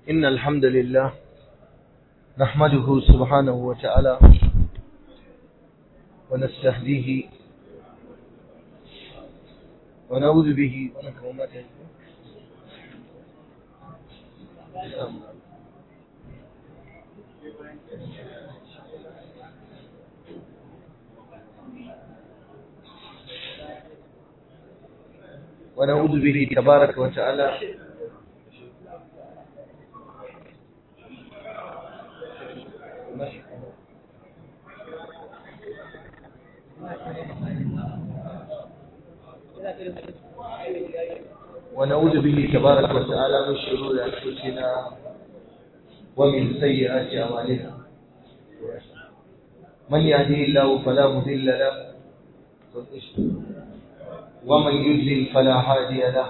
إن الحمد لله نحمده سبحانه وتعالى ونستهديه ونعوذ به ونعوذ به تبارك وتعالى ونعوذ به تبارك وتعالى من شرور أنفسنا ومن سيئات أعمالنا من يهده الله فلا مضل له ومن يضلل فلا هادي له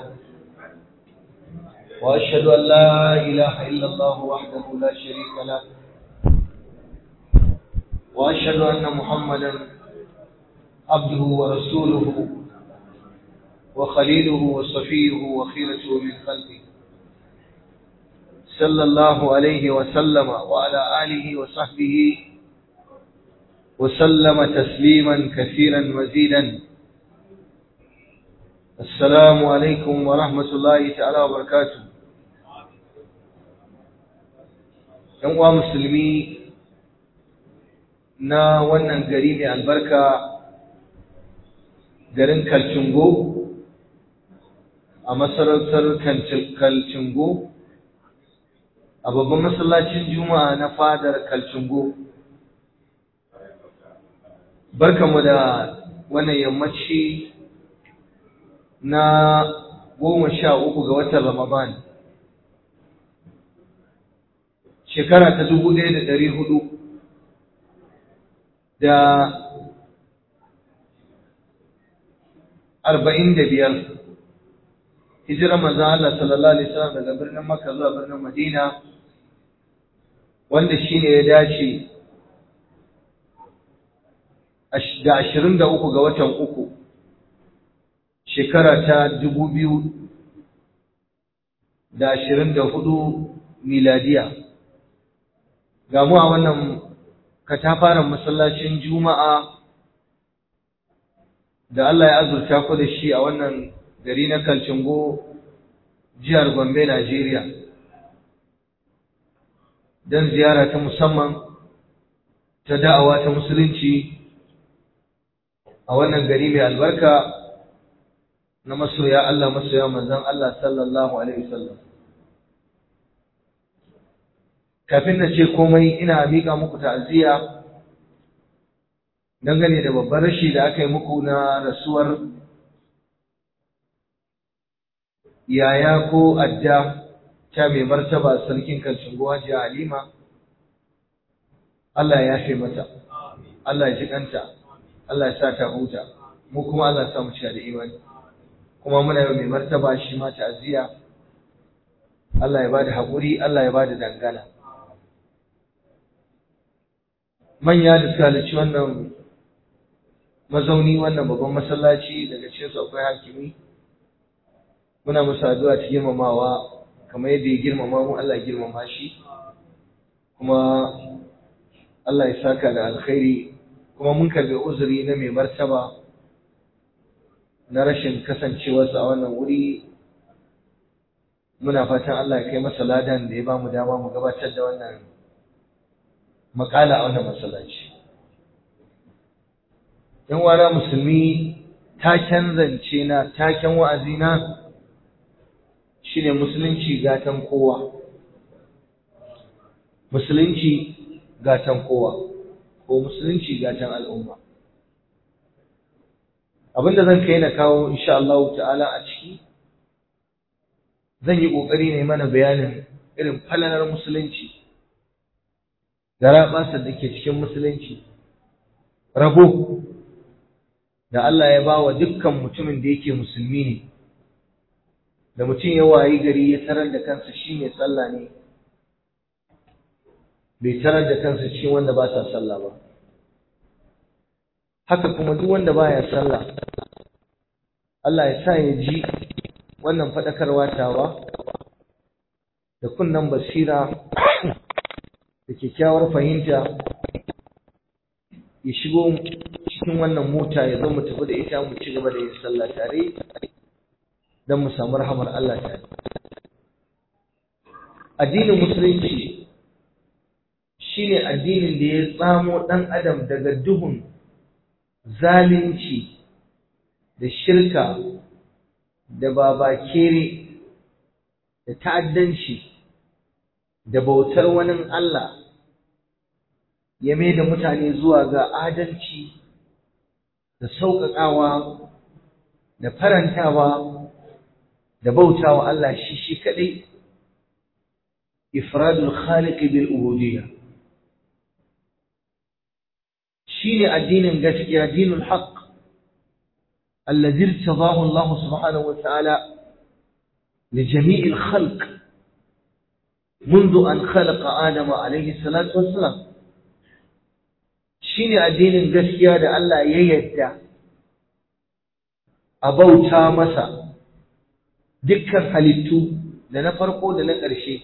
وأشهد أن لا إله إلا الله وحده لا شريك له وأشهد أن محمدا عبده ورسوله وخليله وصفيه وخيرته من خلقه صلى الله عليه وسلم وعلى آله وصحبه وسلم تسليما كثيرا مزيدا السلام عليكم ورحمة الله تعالى وبركاته ‘Yan musulmi na wannan gari mai albarka garin Kalcingo a masarautar Kalcingo a babban masallacin Juma'a na fadar Kalcingo. Barkamu da wannan yammaci na goma sha uku ga watan Ramadan. Shekara ta dubu ɗaya da ɗari hudu da arba'in da biyar. hijirar manzon Allah sallallahu alaihi wasallam daga birnin Makka zuwa birnin Madina wanda shine ya dace da ashirin da uku ga watan uku shekara ta dubu biyu da ashirin da hudu miladiya ga mu a wannan katafaren masallacin juma'a da Allah ya azurta ku da shi a wannan gari na Kalcingo jihar Gombe Najeriya don ziyara ta musamman ta da'awa ta musulunci a wannan gari mai albarka na masoya Allah masoya manzon Allah sallallahu alaihi wasallam kafin na ce komai ina miƙa muku ta'aziyya dangane da babban rashi da aka yi muku na rasuwar yaya ko adda ta mai martaba sarkin kalcin jiya halima Allah ya yafe mata Allah ya ji kanta Allah ya sa ta huta mu kuma Allah ya sa mu cika da imani kuma muna yau mai martaba shi ma ta'aziyya Allah ya bada haƙuri Allah ya bada dangana manya da suka halarci wannan mazauni wannan babban masallaci daga cikin su akwai hakimi muna musu addu'a ta girmamawa kamar yadda ya girmama mu Allah ya girmama shi kuma Allah ya saka da alkhairi kuma mun karbi uzuri na mai martaba na rashin kasancewarsa a wannan wuri muna fatan Allah ya kai masa ladan da ya ba mu dama mu gabatar da wannan makala a wannan masallaci yan wana musulmi taken zance na taken wa'azi na shine musulunci gatan kowa musulunci gatan kowa ko musulunci gatan al'umma abinda zan kai na kawo insha Allah ta'ala a ciki zan yi kokari ne mana bayanin irin falalar musulunci garaɓasa da ke cikin musulunci rabo da Allah ya ba wa dukkan mutumin da yake musulmi ne da mutum ya wayi gari ya tarar da kansa shi mai sallah ne bai tarar da kansa shi wanda ba sa sallah ba haka kuma duk wanda baya sallah Allah ya sa ya ji wannan faɗakarwa tawa da kunnan basira da kyakkyawar fahimta ya shigo cikin wannan mota ya zo mu tafi da ita mu ci gaba da yin sallah tare don mu samu rahamar Allah tare addinin musulunci shine addinin da ya tsamo ɗan adam daga duhun zalunci da shirka da babakere da ta'addanci da bautar wani Allah ya mai da mutane zuwa ga adalci da sauƙaƙawa da farantawa da bautawa Allah shi shi kaɗai ifradul khaliq bil ubudiyya shine addinin gaskiya dinul haqq الذي ارتضاه الله سبحانه وتعالى لجميع الخلق منذ أن خلق آدم عليه الصلاة والسلام shine addinin gaskiya da Allah ya yadda a bauta masa dukkan halittu da na farko da na ƙarshe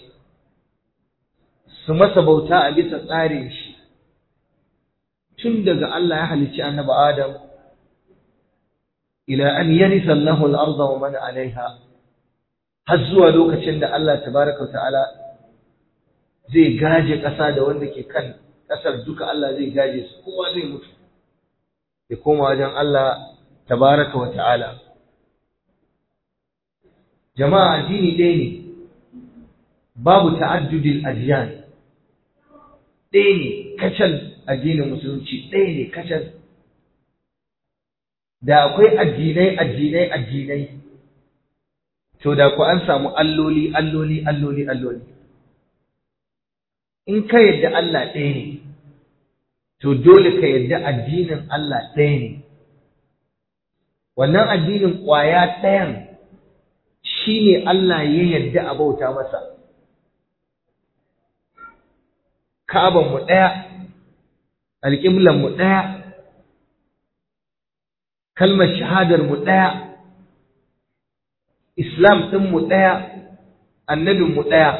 su masa bauta a bisa tsarin shi tun daga Allah ya halicci annabi Adam ila an yarisa Allahu al-ardha wa man 'alayha har zuwa lokacin da Allah tabaraka wa ta'ala zai gaje ƙasa da wanda ke kan ƙasar duka Allah zai gaje su kowa zai mutu ya koma wajen Allah tabaraka wa ta'ala jama'a addini ɗaya ne babu ta'addudin adiyan ɗaya ne kacal addinin musulunci ɗaya ne kacal da akwai addinai addinai addinai to da ku an samu alloli alloli alloli alloli in ka yadda Allah ɗaya ne to dole ka yadda addinin Allah ɗaya ne wannan addinin ƙwaya ɗayan shi ne Allah ya yadda a bauta masa Ka'abanmu ɗaya alƙiblanmu ɗaya kalmar shahadarmu ɗaya islam ɗinmu ɗaya annabinmu ɗaya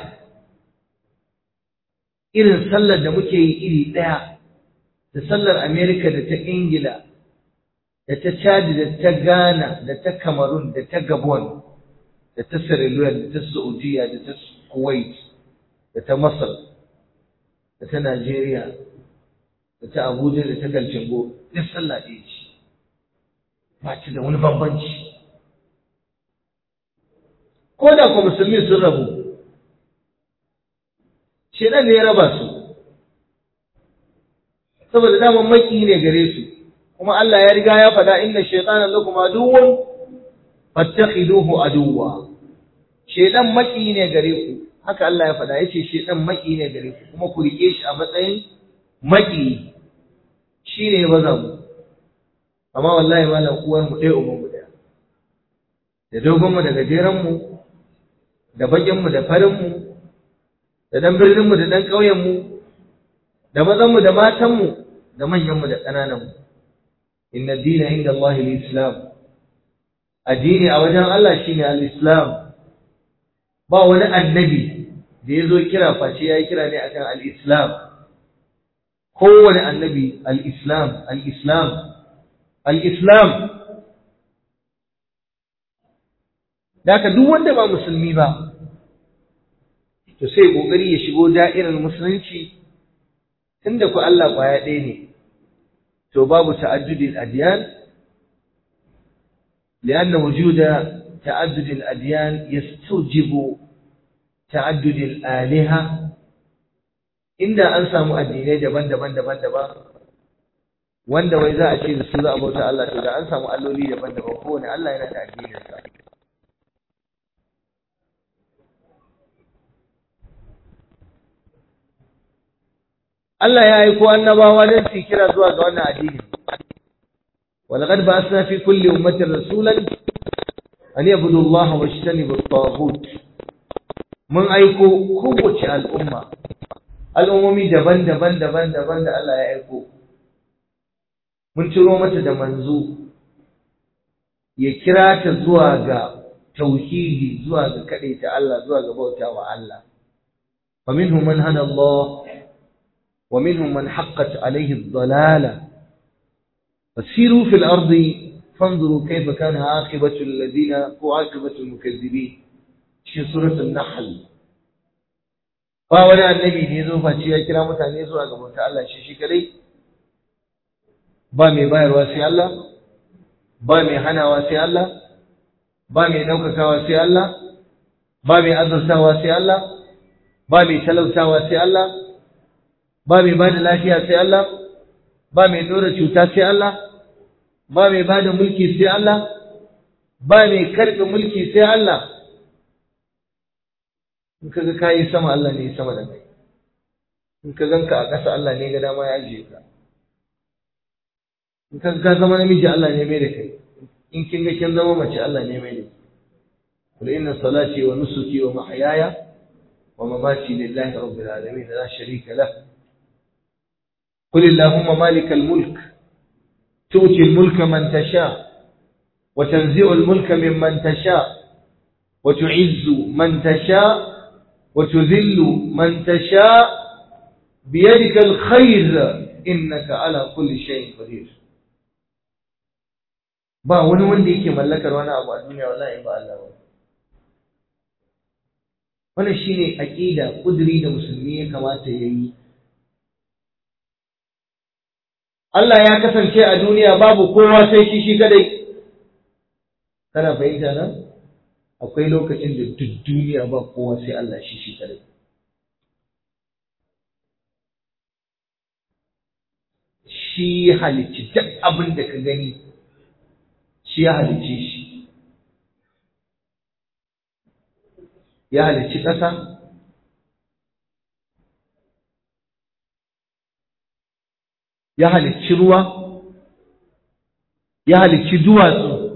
irin sallar da muke yi iri ɗaya da sallar Amerika da ta Ingila da ta Chad da ta Ghana da ta Cameroon da ta Gabon da ta Sierra Leone da ta Saudiya da ta Kuwait da ta Masar da ta Najeriya da ta Abuja da ta Galcingo duk sallah ɗaya ce ba ta da wani bambanci ko da ku musulmi sun rabu shedan ne ya raba su saboda daman maki ne gare su kuma Allah ya riga ya faɗa inna shaytana lakum aduwwun fattakhiduhu aduwwa shedan maki ne gare ku haka Allah ya faɗa yace shedan maki ne gare ku kuma ku rike shi a matsayin maki shine baza mu amma wallahi malam uwar mu ɗaya uban mu ɗaya da dogon mu da gajeren mu da bakin mu da farin mu da dan birnin mu da dan ƙauyen mu da mazan mu da matan mu da manyan mu da ƙananan mu inna dina inda Allah al-islam addini a wajen Allah shine al-islam ba wani annabi da ya zo kira face ya yi kira ne akan al-islam kowane annabi al-islam al-islam al-islam da haka duk wanda ba musulmi ba to sai kokari ya shigo da'irar musulunci tunda ku Allah kwaya ɗaya ne to babu ta'addudin adyan لأن وجود تعدد الأديان يستوجب تعدد الآلهة inda an samu addinai daban-daban daban-daban wanda wai za a ce da su za a bauta Allah to da an samu alloli daban-daban kowane Allah yana da addininsa Allah ya aiko annabawa don su kira zuwa ga wannan addini ولقد بعثنا في كل أمة رسولا أن يعبدوا الله واجتنبوا الطاغوت من أيكو قوة الأمة al'ummomi daban-daban daban-daban da Allah ya aiko mun ciro mata da manzo ya kira ta zuwa ga tauhidi zuwa ga ta Allah zuwa ga bauta wa Allah ومنهم من هدى الله ومنهم من حقت عليه الضلالة فسيروا في الأرض فانظروا كيف كان عاقبة الذين وعاقبة المكذبين في سورة النحل فأولا النبي نيزو فاتشي كلام تانيزو أقبل تعالى شيشي كلي بامي باير واسي الله بامي حنا واسي الله بامي نوكك واسي الله بامي أزرسا واسي الله بامي تلوسا واسي الله بامي باد لافيا سي الله بامي نور cuta sai Allah ba mai ba da mulki sai Allah ba mai karɓe mulki sai Allah in ka ga kayi sama Allah ne sama da kai in ka ganka a ƙasa Allah ne ga dama ya ajiye ka in ka ka zama namiji Allah ne mai da kai in kin ga kin zama mace Allah ne mai da kai qul inna salati wa nusuki wa mahyaya wa mamati lillahi rabbil alamin la sharika lah qul allahumma malikal mulk تؤتي الملك من تشاء وتنزع الملك ممن تشاء وتعز من تشاء وتذل من تشاء بيدك الخير إنك على كل شيء قدير ba wani wanda yake mallakar wani abu a duniya wallahi ba Allah ba wannan shine aqida kudri da musulmi ya kamata yayi Allah ya kasance a duniya babu kowa sai shi shi kadai. Kana fahimta nan? Akwai lokacin da duk duniya ba kowa sai Allah shi shi kadai. Shi halicci duk abin da ka gani, shi ya halicci shi. Ya halicci ƙasa, ya halicci ruwa, ya halicci duwatsu,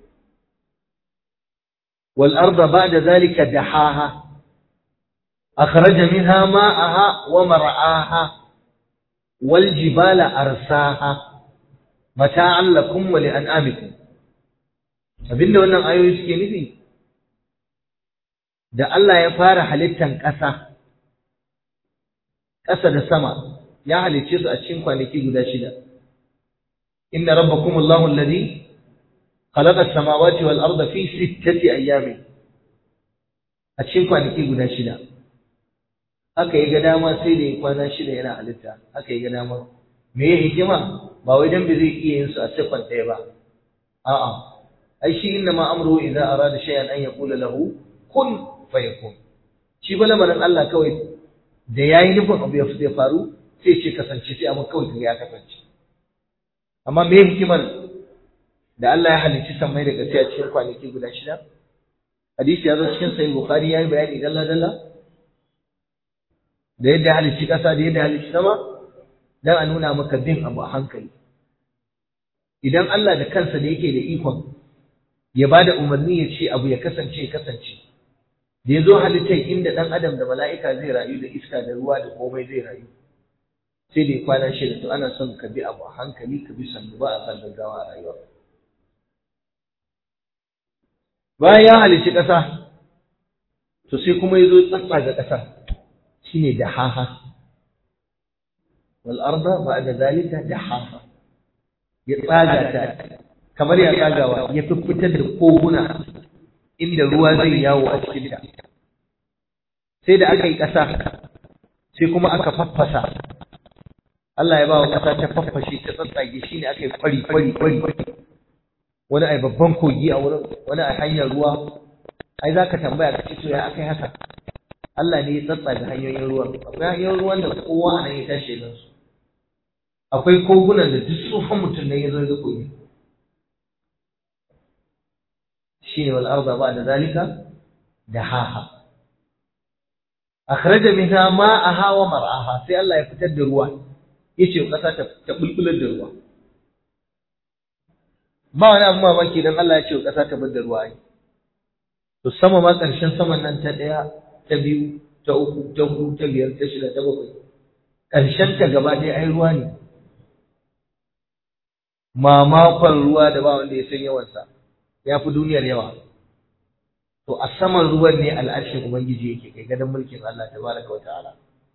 والأرض بعد ذلك دحاها أخرج منها ماءها ومرعاها والجبال أرساها متاعا لكم ولأنعامكم abinda wannan ayoyi suke nufi da Allah ya fara halittan ƙasa ƙasa da sama ya halicce su a cikin kwanaki guda shida inna rabbakum Allahu alladhi khalaqa as-samawati wal arda fi sittati ayyamin a cikin kwanaki guda shida haka ya ga dama sai da ya kwana shida yana halitta haka ya ga dama me ya hikima ba wai dan bai zai iya yin su a sekon ɗaya ba a'a ai shi inna ma amruhu idza arada shay'an an yaqula lahu kun fayakun shi ba lamarin Allah kawai da yayi nufin abu ya faru sai ce kasance sai amma kawai ya kasance amma me hikimar da Allah ya halicci sammai daga sai a cikin kwanaki guda shida hadisi ya zo cikin sahih bukhari yayi bayani dalla dalla da yadda ya halicci kasa da yadda ya halicci sama dan a nuna maka bin abu a hankali idan Allah da kansa da yake da ikon ya bada umarni ya ce abu ya kasance ya kasance da ya zo halittar inda ɗan adam da mala'ika zai rayu da iska da ruwa da komai zai rayu sai da ya kwana shida to ana son ka bi abu a hankali ka bi sannu ba a san gaggawa a rayuwa bayan ya halicci ƙasa to sai kuma ya zo tsatsa ga ƙasar shine da haha wal arda ba'da zalika da haha ya tsaga ta kamar ya tsagawa ya fitar da koguna inda ruwa zai yawo a cikin ta sai da aka yi ƙasa sai kuma aka faffasa Allah ya ba wa ƙasa ta faffashe ta tsatsage shi ne aka yi kwari kwari kwari wani ai babban kogi a wurin wani ai hanyar ruwa ai za ka tambaya ka ce to ya aka yi haka Allah ne ya tsatsage hanyoyin ruwan akwai hanyoyin ruwan da kowa a nan ya tashi da su akwai kogunan da duk tsufan mutum ne ya zo ya kogi shine wal arda ba'da zalika dahaha akhraja minha ma'aha wa mar'aha sai Allah ya fitar da ruwa yace kasa ta ta bulbular da ruwa ba wani abu mamaki dan Allah ya ce kasa ta bar da ruwa ai to sama ma karshen saman nan ta daya ta biyu ta uku ta hudu ta biyar ta shida ta bakwai karshen ta gaba ɗaya ai ruwa ne mamakon ruwa da ba wanda ya san yawansa ya fi duniyar yawa to a saman ruwan ne al'arshin ubangiji yake kai gadon mulkin Allah tabaraka wa ta'ala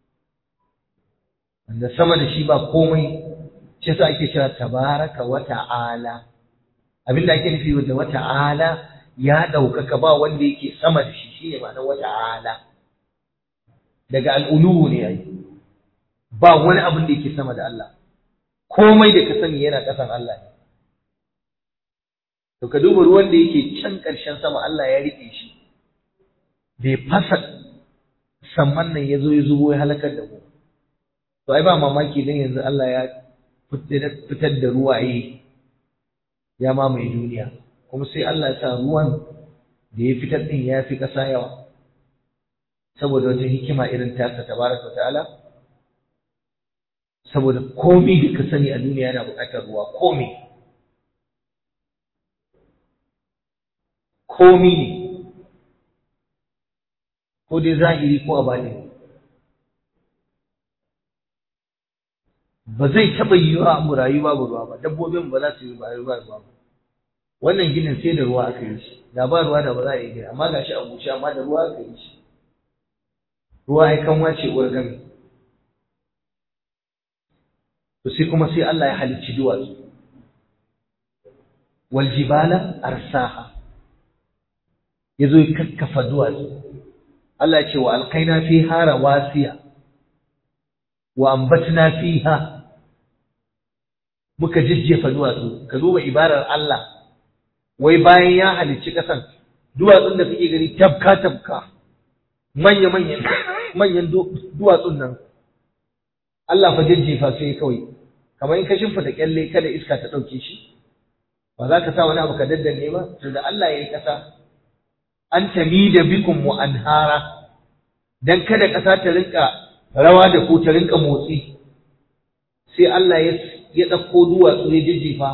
wanda sama da shi ba komai shi yasa ake cewa tabaraka wa ta'ala abinda ake nufi da wa ta'ala ya ɗaukaka ba wanda yake sama da shi shine ma'anar wa ta'ala daga al'ulu ne yayi ba wani abin da yake sama da Allah komai da ka sani yana ƙasan Allah ne to ka duba ruwan da yake can ƙarshen sama Allah ya riƙe shi bai fasa samman nan ya zo ya zubo ya halakar da mu to ai ba mamaki dan yanzu Allah ya fitar da ruwaye ya mamaye duniya kuma sai Allah ya sa ruwan da ya fitar din ya fi ƙasa yawa saboda wata hikima irin tasa tabaraka ta'ala saboda komai da ka sani a duniya yana buƙatar ruwa komai komai ne ko dai zahiri ko a bani ba zai taɓa yiwuwa mu rayu babu ruwa ba dabbobin ba za su yi rayu ba ruwa ba wannan ginin sai da ruwa aka yi shi da ba ruwa da ba za a yi gina amma ga shi a bushe amma da ruwa aka yi shi ruwa ai kan wace uwar gami to sai kuma sai Allah ya halicci duwatsu wal jibala arsaha yazo ya kakkafa duwatsu Allah ya ce wa alqaina fiha rawasiya wa ambatna fiha muka jijjefa duwatsu ka duba ibarar Allah wai bayan ya halicci kasan duwatsun da kake gani tabka tabka manya manyan manyan duwatsun nan Allah fa jijjefa sai kawai kamar in ka shimfita kyalle kada iska ta dauke shi ba za ka sa wani abu ka daddanne ba to da Allah ya yi kasa an tamida bikum wa anhara dan kada kasa ta rinka rawa da ku ta rinka motsi sai Allah ya ya dauko duwatsu ya jijjifa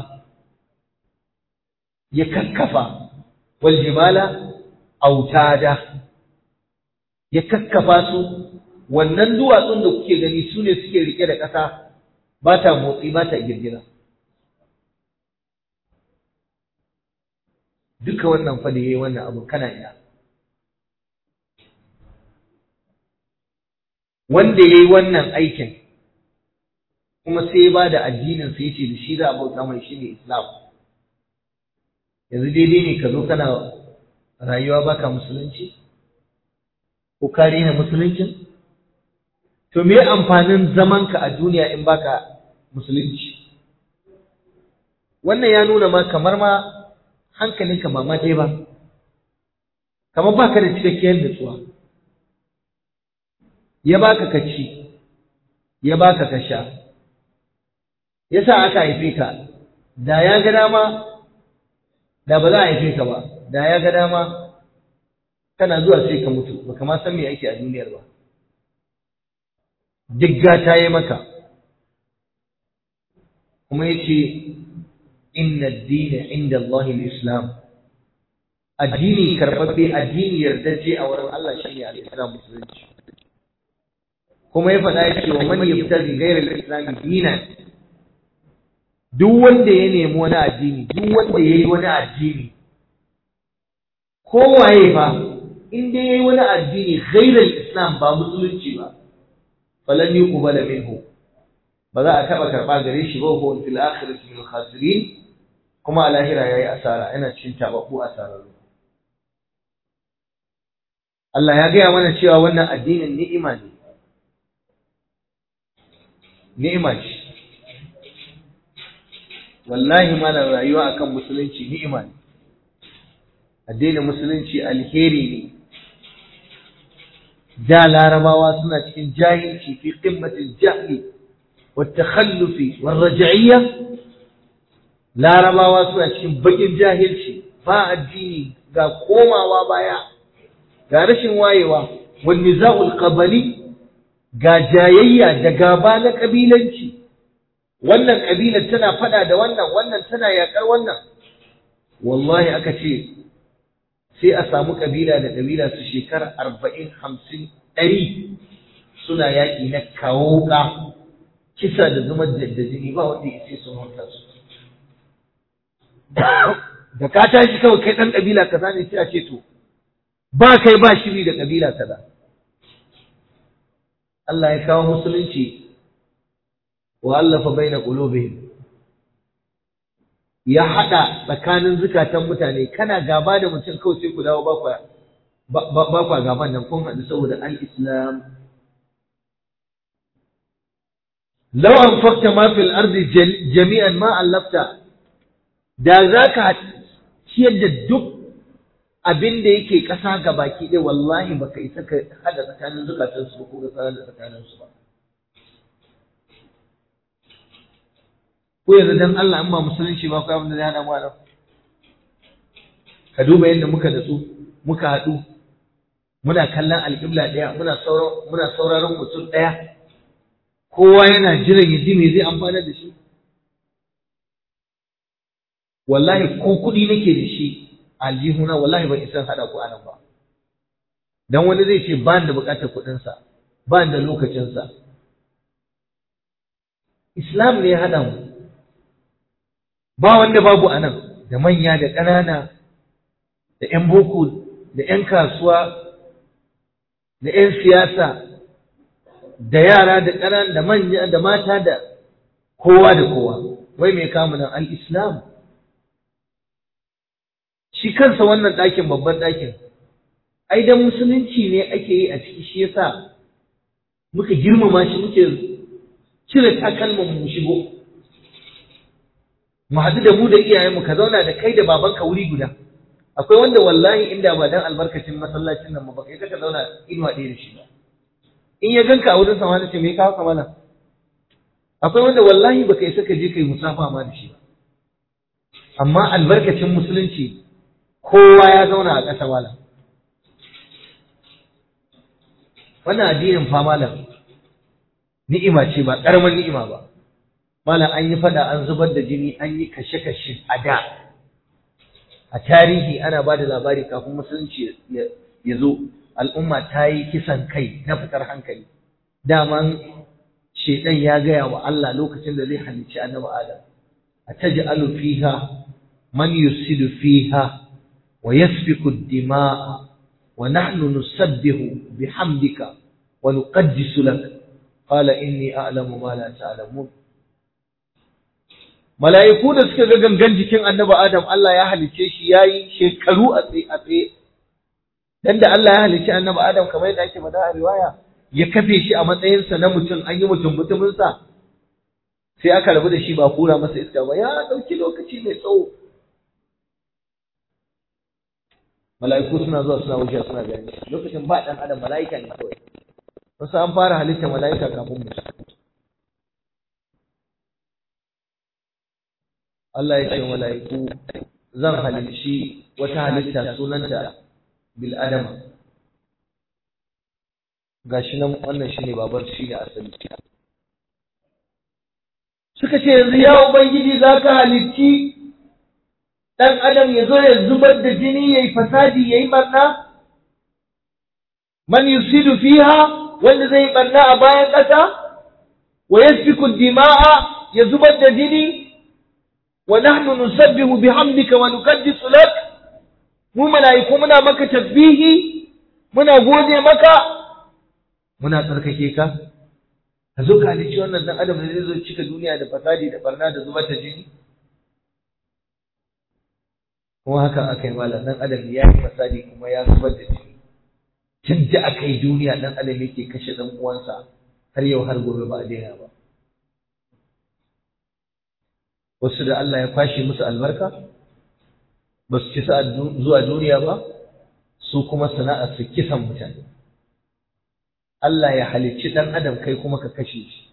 ya kakkafa wal jibala autada ya kakkafa su wannan duwatsun da kuke gani su ne suke rike da ƙasa ba ta motsi ba ta girgira duka wannan fa da yayi wannan abu kana ina wanda yayi wannan aikin kuma sai ya bada addinin sa yace da shi za a bauta mai shine Islam yanzu daidai ne ka zo kana rayuwa baka musulunci ko ka rena musuluncin to me amfanin zamanka a duniya in baka musulunci wannan ya nuna ma kamar ma hankalinka ba ma dai ba kamar baka da cikakkiyar nutsuwa ya baka ka ci ya baka ka sha yasa aka haife ka da ya ga dama da ba za a haife ka ba da ya ga dama kana zuwa sai ka mutu baka ma san me ake a duniyar ba duk gata yi maka kuma yace inna ad-dina inda Allah al-islam addini karbabbe addini yardaje a wurin Allah shine al-islam musulunci kuma ya faɗa yace wa man yabtaghi ghayra al-islam dinan duk wanda ya nemi wani addini duk wanda yayi wani addini kowaye fa in dai yayi wani addini ghayra al-islam ba musulunci ba falan yuqbala minhu ba za a taba karba gare shi ba ko fil akhirati min khasirin kuma a lahira yayi asara yana cikin tababbu asararru Allah ya gaya mana cewa wannan addinin ni'ima ne ni'ima ce wallahi malam rayuwa akan musulunci ni'ima ne addinin musulunci alheri ne da larabawa suna cikin jahilci fi qimmatil jahli والتخلف والرجعية larabawa suna cikin bakin jahilci ba addini ga komawa baya ga rashin wayewa wal niza'ul qabali ga jayayya da gaba na kabilanci wannan kabilar tana fada da wannan wannan tana yakar wannan wallahi aka ce sai a samu kabila da kabila su shekara arba'in hamsin ɗari suna yaƙi na kawo ka kisa da zuma da jini ba wanda ya ce sun huta su da ka tashi kawai kai ɗan ƙabila kaza ne sai a ce to ba kai ba shiri da kabila kaza Allah ya kawo musulunci wa allafa baina qulubihim ya hada tsakanin zukatan mutane kana gaba da mutum kawai sai ku dawo ba ku ba ku gaban nan kun haɗu saboda al-islam law anfaqta ma fil ardi jami'an ma allafta da zaka ciyar da duk abin da yake ƙasa ga baki ɗaya wallahi baka isa ka hada tsakanin zukatan su ko ka da tsakanin su ba ko yanzu dan Allah in ba musulunci ba ko abin da zai hada mu nan ka duba yadda muka natsu muka haɗu muna kallon alƙibla ɗaya muna sauraron muna sauraron mutum ɗaya kowa yana jiran ya ji me zai amfana da shi wallahi ko kuɗi nake da shi aljihuna wallahi ban isa haɗa ku anan ba dan wani zai ce ba da buƙatar kuɗinsa ba da lokacinsa islam ne ya haɗa mu ba wanda babu anan da manya da ƙanana da 'yan boko da 'yan kasuwa da 'yan siyasa da yara da ƙanana da manya da mata da kowa da kowa wai mai kamu nan al-islam shi kansa wannan ɗakin babban ɗakin ai dan musulunci ne ake yi a ciki shi yasa muka girmama shi muke cire takalman mu shigo mu haɗu da mu da iyayenmu ka zauna da kai da babanka wuri guda akwai wanda wallahi inda ba dan albarkacin masallacin nan ba kai ka zauna inuwa ɗaya da shi ba in ya ganka a wurin sama ce me kawo ka mana akwai wanda wallahi baka isa ka je kai musafa ma da shi ba amma albarkacin musulunci kowa ya zauna a ƙasa malam wannan addinin fa malam ni'ima ce ba ƙaramar ni'ima ba malam an yi fada an zubar da jini an yi kashe-kashe a da a tarihi ana ba da labari kafin musulunci ya zo al'umma ta yi kisan kai na fitar hankali daman shaidan ya gaya wa Allah lokacin da zai halicci annabi Adam a taj'alu fiha man yusidu fiha wa yasfiku ad-dima'a wa nahnu nusabbihu bihamdika wa nuqaddisu lak qala inni a'lamu ma la ta'lamun mala'iku da suka ga gangan jikin annabi Adam Allah ya halicce shi yayi shekaru a tsaye a tsaye dan da Allah ya halicci annabi Adam kamar yadda ake faɗa a riwaya ya kafe shi a matsayinsa na mutum an yi mutum mutumin sa sai aka rabu da shi ba kura masa iska ba ya dauki lokaci mai tsawo mala'iku suna zuwa suna wuce suna gani lokacin ba dan adam mala'ika ne kawai wasu an fara halitta mala'ika kafin mu Allah ya ce wa mala'iku zan halicci wata halitta sunanta bil adama gashi nan wannan shine babar shine asali suka ce yanzu ya ubangiji zaka halicci dan adam ya zo ya zubar da jini yayi fasadi yayi barna man yusidu fiha wanda zai barna a bayan ƙasa wa yasfiku dima'a ya zubar da jini ونحن نسبح بحمدك ونقدس لك mu mala'iku muna maka tasbihi muna gode maka muna tsarkake ka ka zo ka halicci wannan dan adam da zai zo cika duniya da fasadi da barna da zubar da jini kuma haka aka yi malam dan adam ya yi fasadi kuma ya zubar da jini tun da aka yi duniya dan adam yake kashe dan uwansa har yau har gobe ba a daina ba wasu da Allah ya kwashe musu albarka ba su ci zuwa duniya ba su kuma sana'ar su kisan mutane Allah ya halicci ɗan adam kai kuma ka kashe shi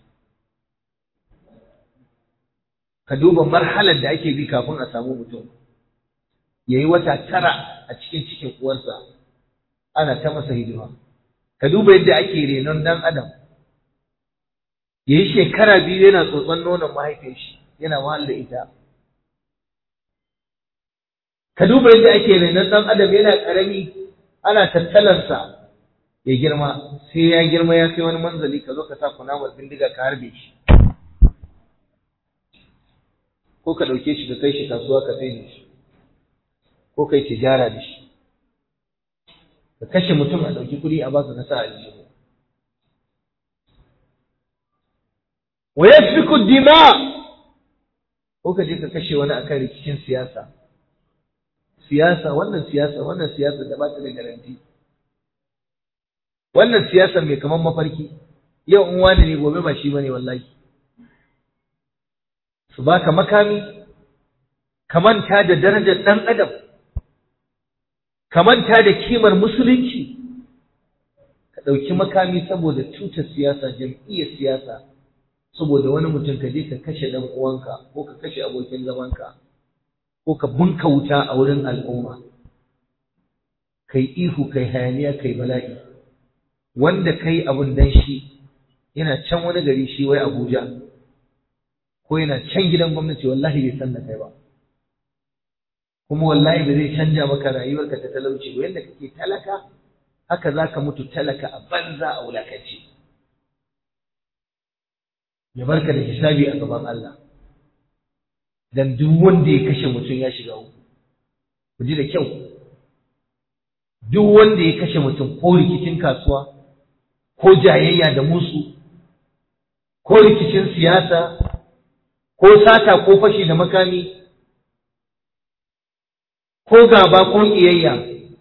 ka duba marhalar da ake bi kafin a samu mutum ya yi wata tara a cikin cikin uwarsa ana ta masa hidima ka duba yadda ake renon ɗan adam ya yi shekara biyu yana tsotson nonon mahaifin shi yana wahal da ita ka duba yadda ake renon ɗan adam yana ƙarami ana tattalarsa ya girma sai ya girma ya kai wani manzali ka zo ka sa kunamar bindiga ka harbe shi ko ka ɗauke shi ka kai shi kasuwa ka sai da shi ko kai tijara da shi ka kashe mutum a ɗauki kuɗi a baka ka sa a aljihu wa yasfiku dima ko ka je ka kashe wani akan rikicin siyasa siyasa wannan siyasa wannan siyasa da ba ta da garanti wannan siyasa mai kaman mafarki yau in wani ne gobe ba shi bane wallahi su baka makami ka manta da darajar ɗan adam ka manta da kimar musulunci ka ɗauki makami saboda tutar siyasa jam'iyyar siyasa saboda wani mutum ka je ka kashe ɗan uwanka ko ka kashe abokin zamanka ko ka bunka wuta a wurin al'umma kai ihu kai hayaniya kai bala'i wanda kai abun dan shi yana can wani gari shi wai Abuja ko yana can gidan gwamnati wallahi bai san da kai ba kuma wallahi ba zai canja maka rayuwarka ta talauci ba yadda kake talaka haka zaka mutu talaka a banza a wulakanci ya barka da hisabi a gaban Allah dan duk wanda ya kashe mutum ya shiga uku ku ji da kyau duk wanda ya kashe mutum ko rikicin kasuwa ko jayayya da musu ko rikicin siyasa ko sata ko fashi da makami ko gaba ko ƙiyayya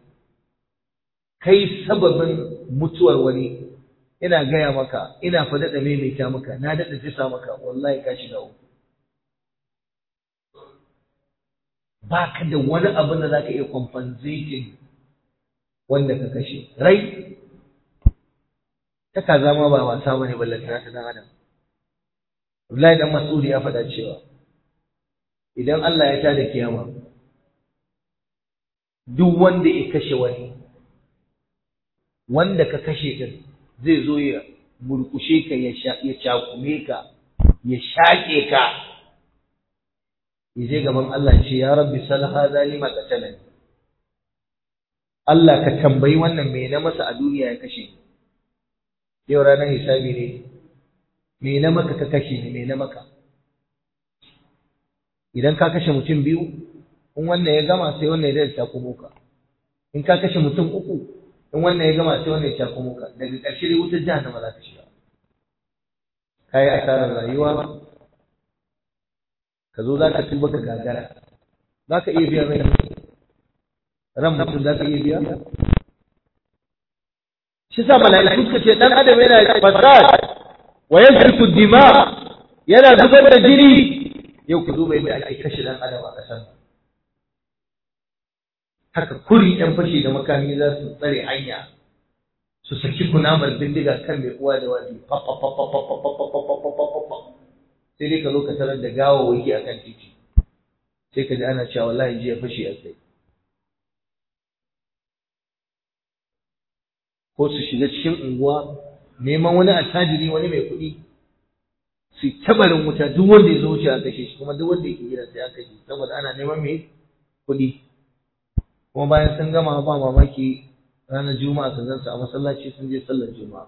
kai sababin mutuwar wani ina gaya maka ina fa daɗa maimaita maka na daɗa jisa maka wallahi ka shiga uku ba ka da wani abin da za ka iya compensating wanda ka kashe rai ta kaza ma ba wasa bane ballantana ta dan adam Abdullahi dan Mas'ud ya faɗa cewa idan Allah ya tada kiyama duk wanda ya kashe wani wanda ka kashe din zai zo ya murkushe ka ya cakume ka ya shaƙe ka ya je gaban Allah ce ya rabbi sal hadha lima qatalani Allah ka tambayi wannan me na masa a duniya ya kashe yau ranar hisabi ne me na maka ka kashe ni me na maka idan ka kashe mutum biyu in wannan ya gama sai wannan ya ta takumo ka in ka kashe mutum uku in wannan ya gama sai wannan ya takumo ka daga ƙarshe dai wutar jahannama za ka shiga kai asarar rayuwa ka zo za ka tuba ka gagara za ka iya biya mai ran mutum za ka iya biya shi sa mala'iku suka ce dan adam yana fasad wa yasfiku dima yana zubar da jini yau ku duba yadda ake kashe dan adam a kasan haka kuri yan fashi da makami za su tsare hanya su saki kunamar bindiga kan mai uwa da wani sai dai ka zo ka tarar da gawawaki akan titi sai ka ji ana cewa wallahi jiya fashi a kai ko su shiga cikin unguwa neman wani attajiri wani mai kuɗi su tabarin wuta duk wanda ya zo wuce a kashe shi kuma duk wanda yake gida sai aka kashe saboda ana neman mai kuɗi kuma bayan sun gama ba mamaki ranar juma'a sun zansu a masallaci sun je sallar juma'a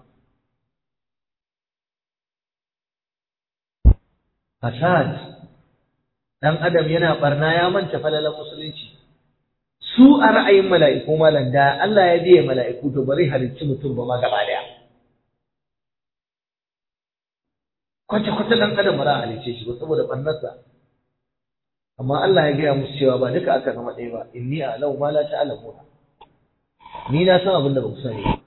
fasad dan adam yana barna ya manta falalan musulunci su a ra'ayin mala'iku malam da Allah ya biye mala'iku to bari halicci mutum ba ma gaba daya kwace kwace dan adam ba za a halicce shi ba saboda barnarsa amma Allah ya gaya musu cewa ba duka aka zama ɗaya ba inni a'lamu ma la ta'lamuna ni na san abin da ba ku sani ba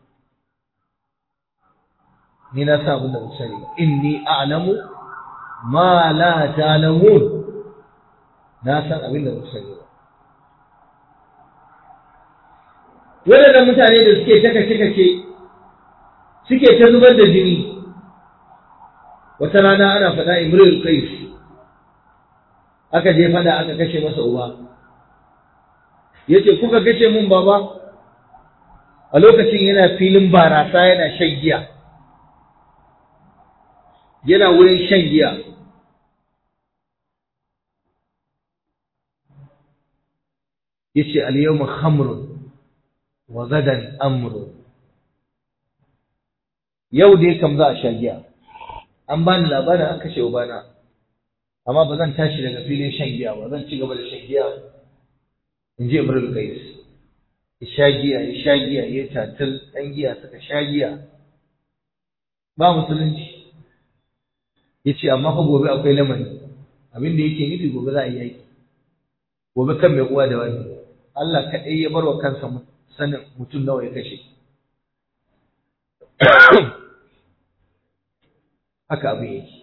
ni na san abin da ba ku sani ba inni a'lamu ma la ta'lamun na san abin da ba ku sani ba waɗannan mutane da suke ta kace-kace suke ta zubar da jini wata rana ana faɗa imrul qais aka je fada aka kashe masa uba yace kuka kashe mun baba a lokacin yana filin barasa yana shan giya yana wurin shan giya yace al-yawma khamrun wa gadan amru yau dai kam za a sha giya an bani labarin an kashe ubana amma ba zan tashi daga filin shan giya ba zan ci gaba da shan giya in ji imrul qais ya sha giya ya sha giya ya tatil ɗan giya suka sha giya ba musulunci ya ce amma fa gobe akwai lamari abin da yake nufi gobe za a yi yaki gobe kan mai uwa da wani Allah kaɗai ya bar wa kansa sanin mutum nawa ya kashe haka abin yake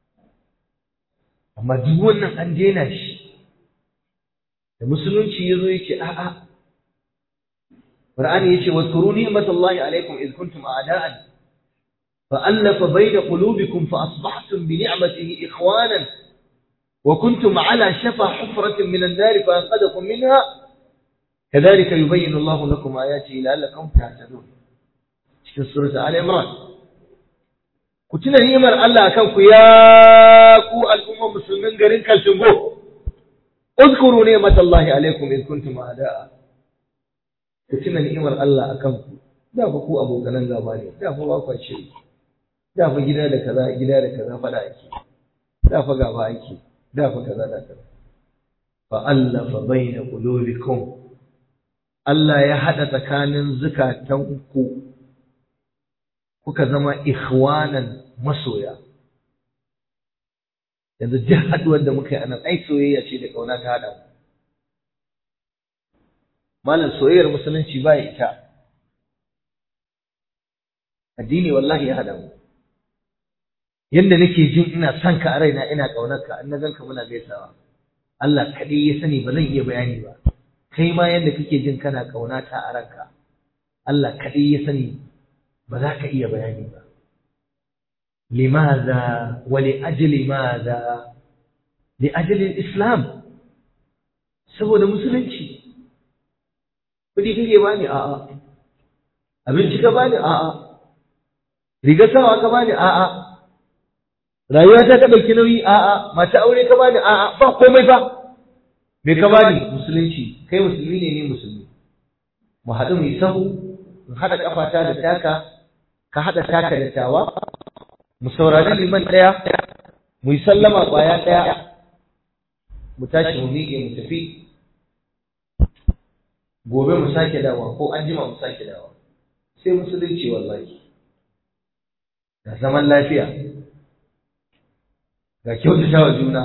amma duk wannan an daina shi da musulunci ya zo yake a'a Qur'ani yace wadhkuru ni'matallahi alaykum id kuntum a'da'an فألف بين قلوبكم فأصبحتم بنعمته إخوانا وكنتم على شفا حفرة من النار فأنقذكم منها كذلك يبين الله لكم آياته لعلكم تهتدون في سورة آل عمران كتنا نعمر الله أكنكم يا كو الأمة مسلمين قرين كالشنبو اذكروا نعمة الله عليكم إذ كنتم أعداء كتنا نعمر الله أكنكم da fa ku abokanan gaba ne da fa ba kwa shiri da fa gida da kaza gida da kaza fada ake da fa gaba ake da fa kaza da kaza fa allafa baina qulubikum Allah ya hada tsakanin zukatan ku kuka zama ikhwanan masoya yanzu duk haduwar da muka yi anan ai soyayya ce da kauna ta hada malam soyayyar musulunci ba ita addini wallahi ya hada mu yanda nake jin ina son ka a raina ina kaunar ka in na ganka muna gaisawa Allah kadai ya sani ba zan iya bayani ba kai ma yanda kake jin kana kauna ta a ranka Allah kadai ya sani ba za ka iya bayani ba limadha wa li ajli madha li ajli islam saboda musulunci kudi kike bani a'a abinci ka bani a'a riga sawa ka bani a'a rayuwa ta ka dauki nauyi a'a mata aure ka bani a'a ba komai ba me ka bani musulunci kai musulmi ne ni musulmi mu haɗu mu yi sahu mu haɗa kafata da taka ka haɗa taka da tawa mu saurari liman ɗaya mu yi sallama ƙwaya ɗaya mu tashi mu miƙe mu tafi gobe mu sake dawa ko an jima mu sake dawa sai musulunci wallahi da zaman lafiya ga kyautata wa juna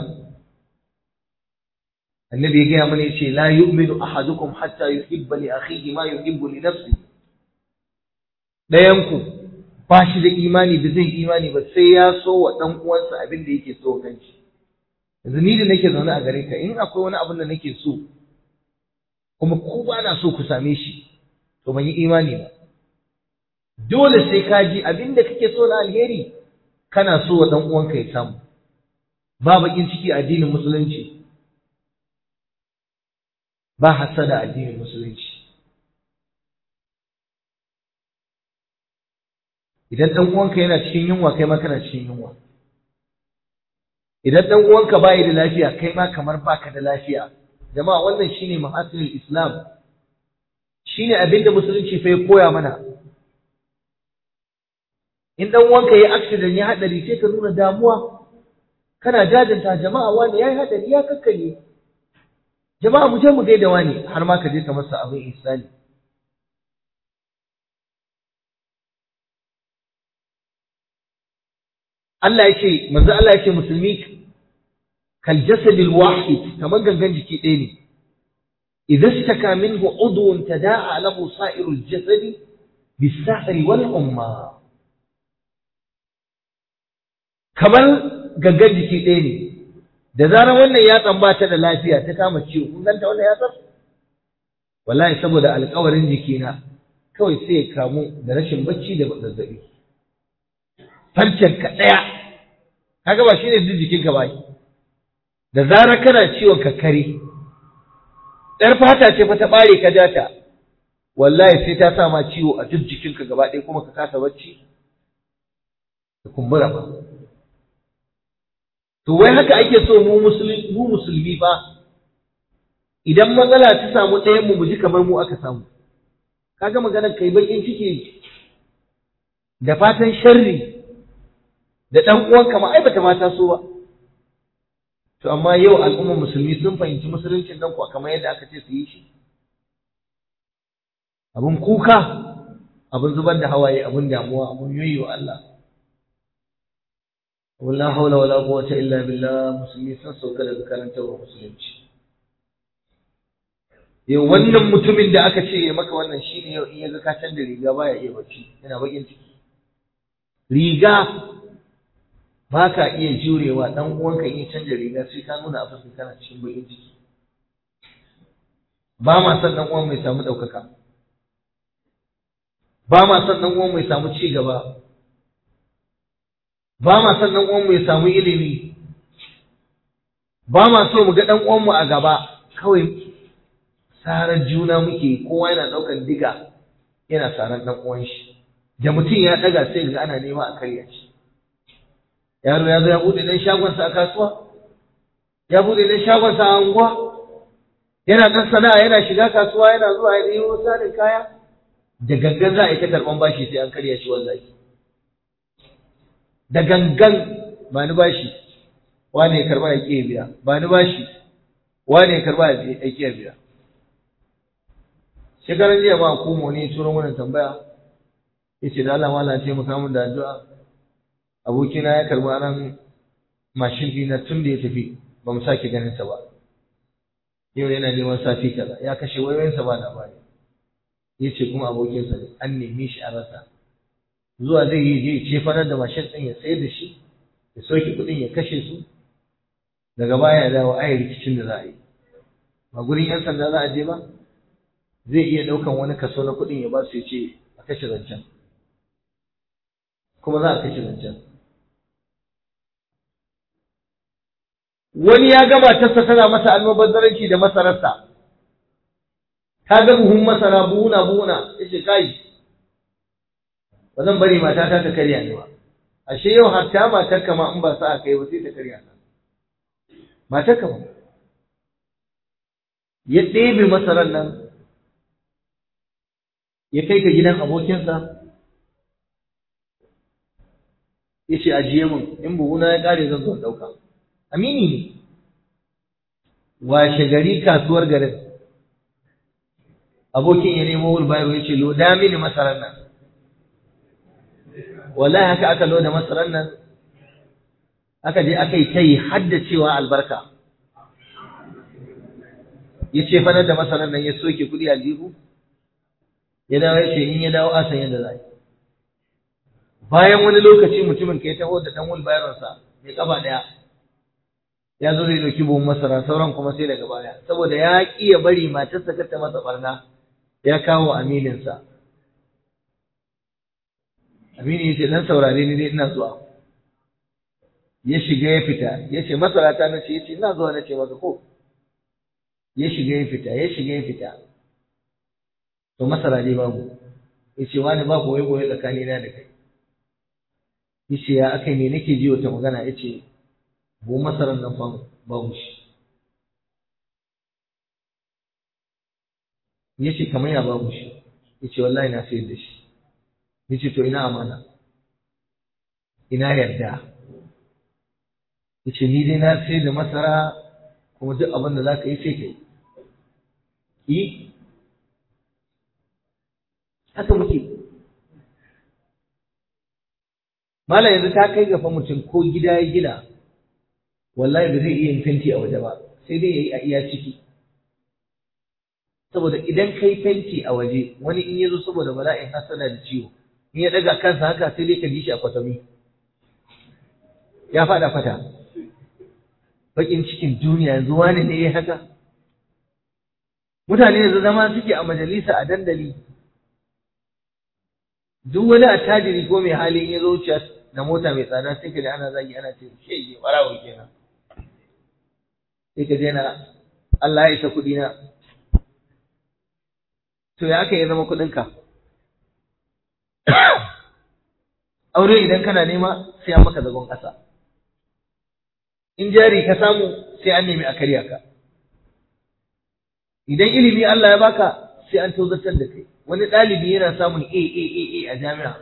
annabi ya gaya mana yace la yu'minu ahadukum hatta yuhibba li akhihi ma yuhibbu li nafsi dayan ku ba shi da imani da zai imani ba sai ya so wa dan uwansa abin da yake so kanshi yanzu ni da nake zaune a gare ka in akwai wani abin da nake so kuma ko ba na so ku same shi to ban yi imani ba dole sai ka ji abin da kake so na alheri kana so wa dan uwanka ya samu ba bakin ciki addinin musulunci ba hasada addinin musulunci idan dan uwanka yana cikin yunwa kai ma kana cikin yunwa idan dan uwanka bai da lafiya kai ma kamar baka da lafiya jama'a wannan shine mahasilul islam shine abin da musulunci fa ya koya mana in dan uwanka yayi accident ya hadari sai ka nuna damuwa kana jajanta jama'a wani yayi hadari ya kakkare jama'a mu je mu gaida wani har ma ka je ka masa abin ihsani Allah ya ce manzo Allah ya ce musulmi kal jasadil wahid kamar gangan jiki ɗaya ne idza istaka minhu udwun tada'a lahu sa'irul jasadi bis-sahri wal umma kamar gangan jiki ɗaya ne da zarar wannan yatsan ba ta da lafiya ta kama ciwo kun ganta wannan yatsan wallahi saboda alƙawarin jikina kawai sai ya kamu da rashin bacci da zazzabi farcen ka ɗaya kaga ba shine duk jikinka ba da zarar kana ciwon kakkare ɗar fata ce fa ta ɓare ka jata wallahi sai ta sa ma ciwo a duk jikinka gaba ɗaya kuma ka kasa bacci da kumbura ba to wai haka ake so mu musulmi mu musulmi ba idan matsala ta samu ɗayan mu ji kamar mu aka samu kaga maganar kai bakin ciki da fatan sharri da ɗan uwanka ma ai bata mata so ba to amma yau al'ummar musulmi sun fahimci musuluncin nan kuwa kamar yadda aka ce su yi shi abun kuka abun zubar da hawaye abun damuwa abun yoyo Allah wala haula wala quwwata illa billah musulmi sun sauka daga karantarwa musulunci yau wannan mutumin da aka ce ya maka wannan shine yau in ya ga ka canza riga baya iya bacci yana bakin ciki riga ba ka iya jurewa dan uwanka in ya canza riga sai ka nuna a fuskar kana cikin bakin ciki ba ma son dan uwan mai samu ɗaukaka ba ma son dan uwan mai samu ci gaba ba ma son dan uwan mai samu ilimi ba ma so mu ga dan uwan mu a gaba kawai sarar juna muke kowa yana ɗaukan diga yana sarar dan uwan shi da mutum ya ɗaga sai ga ana nema a karya shi yaro ya zo ya buɗe dan shagonsa a kasuwa ya buɗe dan shagonsa a unguwa yana ɗan sana'a yana shiga kasuwa yana zuwa ya ɗaya sanin kaya da gangan za a yi ta karɓan bashi sai an karya shi wallahi da gangan ba ni bashi wane ya karɓa ya ƙi biya ba ni bashi wane ya karɓa ya ƙi biya shekaran jiya ma komo ne turo mana tambaya ya ce da Allah mala ce mu kamun da addu'a abokina ya karɓi ran mashin ɗina tun da ya tafi ba mu sake ganin sa ba yau yana neman safi kaza ya kashe wayoyinsa ba labari ya ce kuma abokinsa ne an neme shi a rasa zuwa zai yi je ce fanar da mashin ɗin ya sayar da shi ya soke kuɗin ya kashe su daga baya ya dawo ayi rikicin da za a yi ba gurin yan sanda za a je ba zai iya ɗaukan wani kaso na kuɗin ya ba su ya ce a kashe zancen kuma za a kashe zancen wani ya gama tassa tana masa almubazzaranci da masararsa ta ga buhun masara buhuna buhuna ya ce kai ba zan bari matata ta karya ni ba ashe yau hatta matar kama in ba sa a kai ba sai ta karya ta matar kama ya ɗebe masarar nan ya kai ka gidan abokinsa ya ce ajiye min in buhuna ya ƙare zan zo ɗauka amini ne washe gari kasuwar garin abokin ya nemo wulbayaro ya ce loda mini masarar nan wallahi haka aka loda masarar nan aka je aka yi ta yi haddacewa albarka ya ce fanar da masarar nan ya soke kuɗi aljihu ya dawo ya ce in ya dawo asan yadda za bayan wani lokaci mutumin ka ya taho da ɗan wulbayaronsa mai ƙafa ɗaya ya zo zai ɗauki buhun masara sauran kuma sai daga baya saboda ya ƙi ya bari matarsa ta masa barna ya kawo amininsa amini ya ce dan saurare ni dai ina zuwa ya shiga ya fita ya ce masara ta nace ya ce ina zuwa nace maka ko ya shiga ya fita ya shiga ya fita to masara dai babu ya ce wani ba boye boye tsakanina da kai ya ce ya akai ne nake ji wata magana ya ce bu masarar nan fa babu shi ya ce kamar ya babu shi ya ce wallahi na sayar da shi ya ce to ina amana ina yarda ya ce ni dai na sayar da masara kuma duk abin da za ka yi sai ka yi yi haka muke Malam yanzu ta kai gafa mutum ko gida ya gina wallahi ba zai iya yin fenti a waje ba sai dai yayi a iya ciki saboda idan kai fenti a waje wani in yazo saboda bala'in hasana da ciwo in ya daga kansa haka sai dai ka ji shi a kwatami ya fada fata bakin cikin duniya yanzu wani ne ya haka mutane yanzu zama suke a majalisa a dandali duk wani attajiri ko mai hali in ya zo wuciya da mota mai tsada sai ka ji ana zagi ana ce shege barawo kenan sai ka je na Allah ya isa kuɗi na to ya aka yi zama kuɗinka aure idan kana nema sai an maka zagon ƙasa in jari ka samu sai an nemi a karya ka idan ilimi Allah ya baka sai an tozartar da kai wani ɗalibi yana samun A A A A a jami'a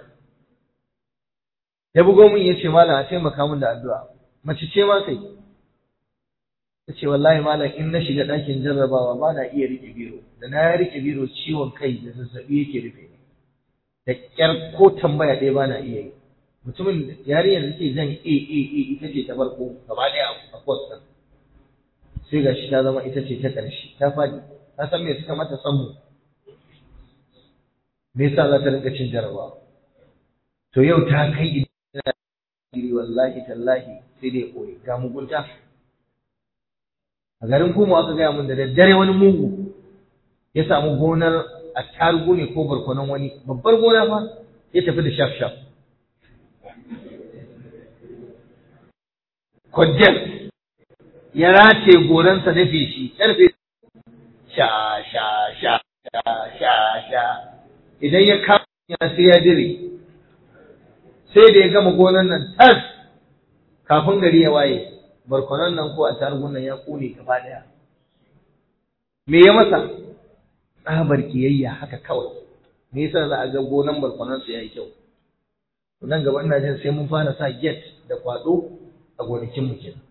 ya bugo min ya ce malam a taimaka min da addu'a mace ce ma kai ta ce wallahi malam in na shiga ɗakin jarrabawa ba na iya rike biro da na rike biro ciwon kai da zazzaɓi yake rufe ni da ƙyar ko tambaya ɗaya ba na iya yi mutumin yarinyar da take jan a a a ita ce ta farko gaba ɗaya a kwas ɗin sai ga shi ta zama ita ce ta ƙarshe ta faɗi ta san me suka mata sammu me yasa za ta rinka cin jarabawa to yau ta kai ina wallahi tallahi sai dai koyi ga mugunta a garin kuma aka gaya mun da daddare wani mugu ya samu gonar attarugu ne ko barkonon wani babbar gona fa ya tafi da shaf shaf kwadjel ya race goransa da feshi karfe sha sha sha sha sha sha idan ya kama ya sai ya dire sai da ya gama gonan nan tas kafin gari ya waye barkonon nan ko a tarugun nan ya kone gaba daya me ya masa tsabar kiyayya haka kawai me yasa za a ga gonan barkonon su yayi kyau nan gaba ina jin sai mun fara sa gate da kwado a gonakin mu kenan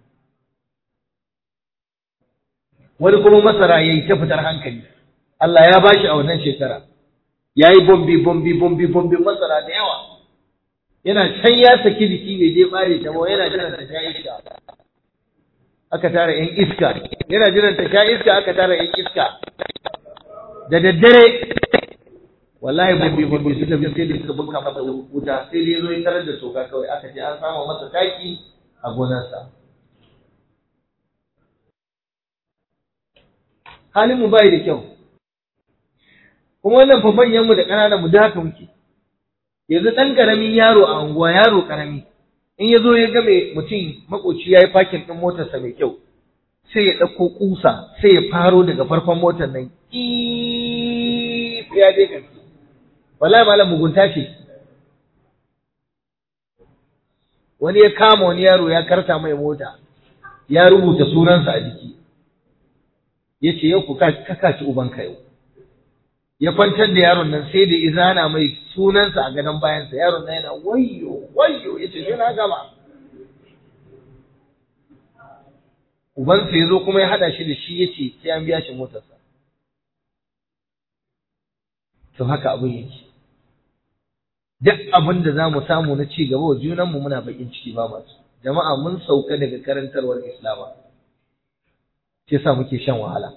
wani kuma masara yayi ta fitar hankali Allah ya bashi a wannan shekara yayi bombi bombi bombi bombi masara da yawa yana can ya saki jiki bai je bare ta ba yana jiran ta sha iska aka tara yan iska yana jiran ta sha iska aka tara yan iska da daddare wallahi bombi bombi suka bi sai da suka bunka masa wuta sai dai zo ya tarar da soka kawai aka ce an samu masa taki a gonarsa halin mu bai da kyau kuma wannan fa manyan mu da ƙananan mu da haka muke yanzu ɗan ƙaramin yaro a unguwa yaro ƙarami in ya zo ya ga mai mutum makoci ya yi fakin ɗin motarsa mai kyau sai ya ɗauko ƙusa sai ya faro daga farkon motar nan ya je kan wallahi malam mugunta ce wani ya kama wani yaro ya karta mai mota ya rubuta sunansa a jiki ya ce yau ku kaka ci ubanka yau ya kwantar da yaron nan sai da izana mai sunansa a gadon bayansa yaron nan yana wayyo wayyo ya ce sai na gama ubansa ya zo kuma ya haɗa shi da shi ya ce sai an biya shi motarsa to haka abin yake duk abin da za mu samu na ci gaba wa junanmu muna bakin ciki ba masu jama'a mun sauka daga karantarwar islama shi sa muke shan wahala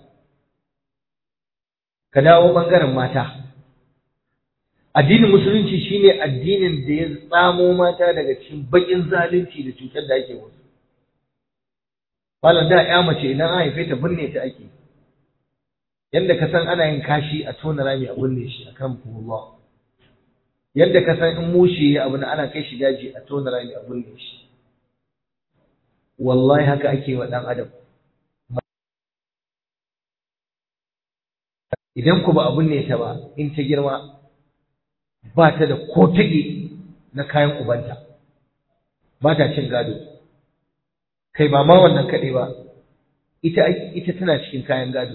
ka dawo ɓangaren mata addinin musulunci shine addinin da ya tsamo mata daga cikin bakin zalunci da cutar da ake musu malam da ya mace idan an haife ta binne ta ake yadda ka san ana yin kashi a tona rami a binne shi a kan Allah yadda ka san in mushe ya abu ana kai shi daji a tona rami a binne shi wallahi haka ake wa ɗan adam idan ku ba abun ne ta ba in ta girma ba ta da ko tage na kayan ubanta ba ta cin gado kai ba ma wannan kaɗai ba ita ita tana cikin kayan gado